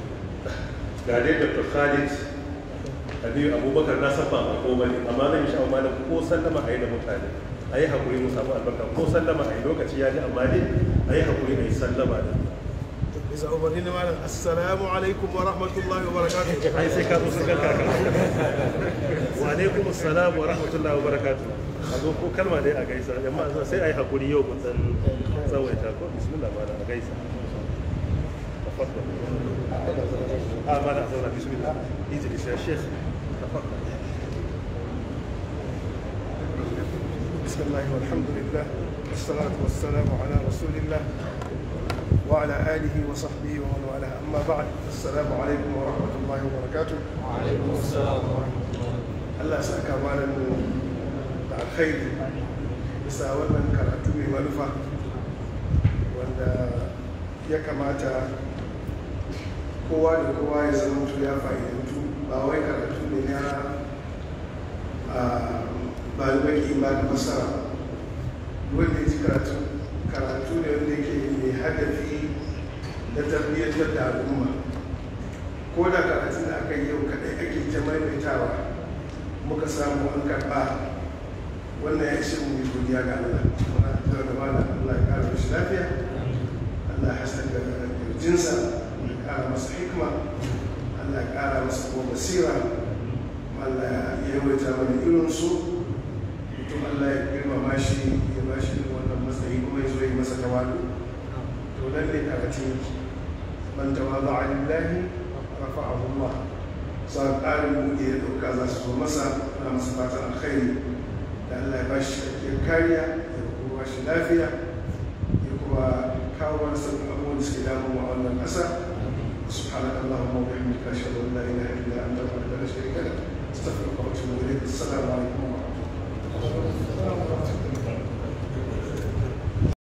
ga dai dr khalid aliyu abubakar na san ba ko bane amma zan yi sha'awar malam ko sallama a yi da mutane a yi haƙuri mu samu albarka ko sallama a yi lokaci ya ji amma dai a yi haƙuri a yi sallama da bisa umarni na malam assalamu alaikum wa rahmatullahi wa barakatuh ai sai ka zo sun ganka kan wa alaikum assalam wa rahmatullahi wa barakatuh a zo ko kalma dai a gaisa amma sai a yi haƙuri yau mun dan tsawaita ko bismillah malam a gaisa تفضل اه ما لا بسم الله اجلس يا شيخ تفضل بسم الله والحمد لله والصلاة والسلام على رسول الله وعلى آله وصحبه ومن والاه أما بعد السلام عليكم ورحمة الله وبركاته وعليكم السلام ورحمة الله Allah sa ka malam da alkhairi bisa wannan karatu mai manufa wanda ya kamata kowa da kowa ya zama mutu ya fa'idantu ba wai karatu ne na ba da baki ba da masara wanda ya ji karatu karatu ne wanda ke mai hadafi na tarbiyyantar da al'umma ko da karatun da aka yi yau kadai ake ta maimaitawa muka samu an karɓa wannan ya ishe mu godiya ga Allah muna da da mana Allah ya kara shi lafiya Allah ya haskaka jinsa ya kara masa hikma Allah ya kara masa kuma basira Allah ya yawaita mana irin su mutum Allah ya girmama shi ya ba shi wannan matsayi kuma ya zo yi masa tawadu to lalle karatun man tawada'a lillahi rafa'ahu Allah sa ƙarin buɗe ya ɗauka za su zo masa ana masa fatan alkhairi da Allah ya ba shi cikakkiyar kariya ya kuma ba shi lafiya ya kuma kawo wani sabbin abubuwan da suke damu a wannan ƙasa سبحانك اللهم وبحمدك اشهد ان لا اله الا انت وحدك لا شريك لك استغفرك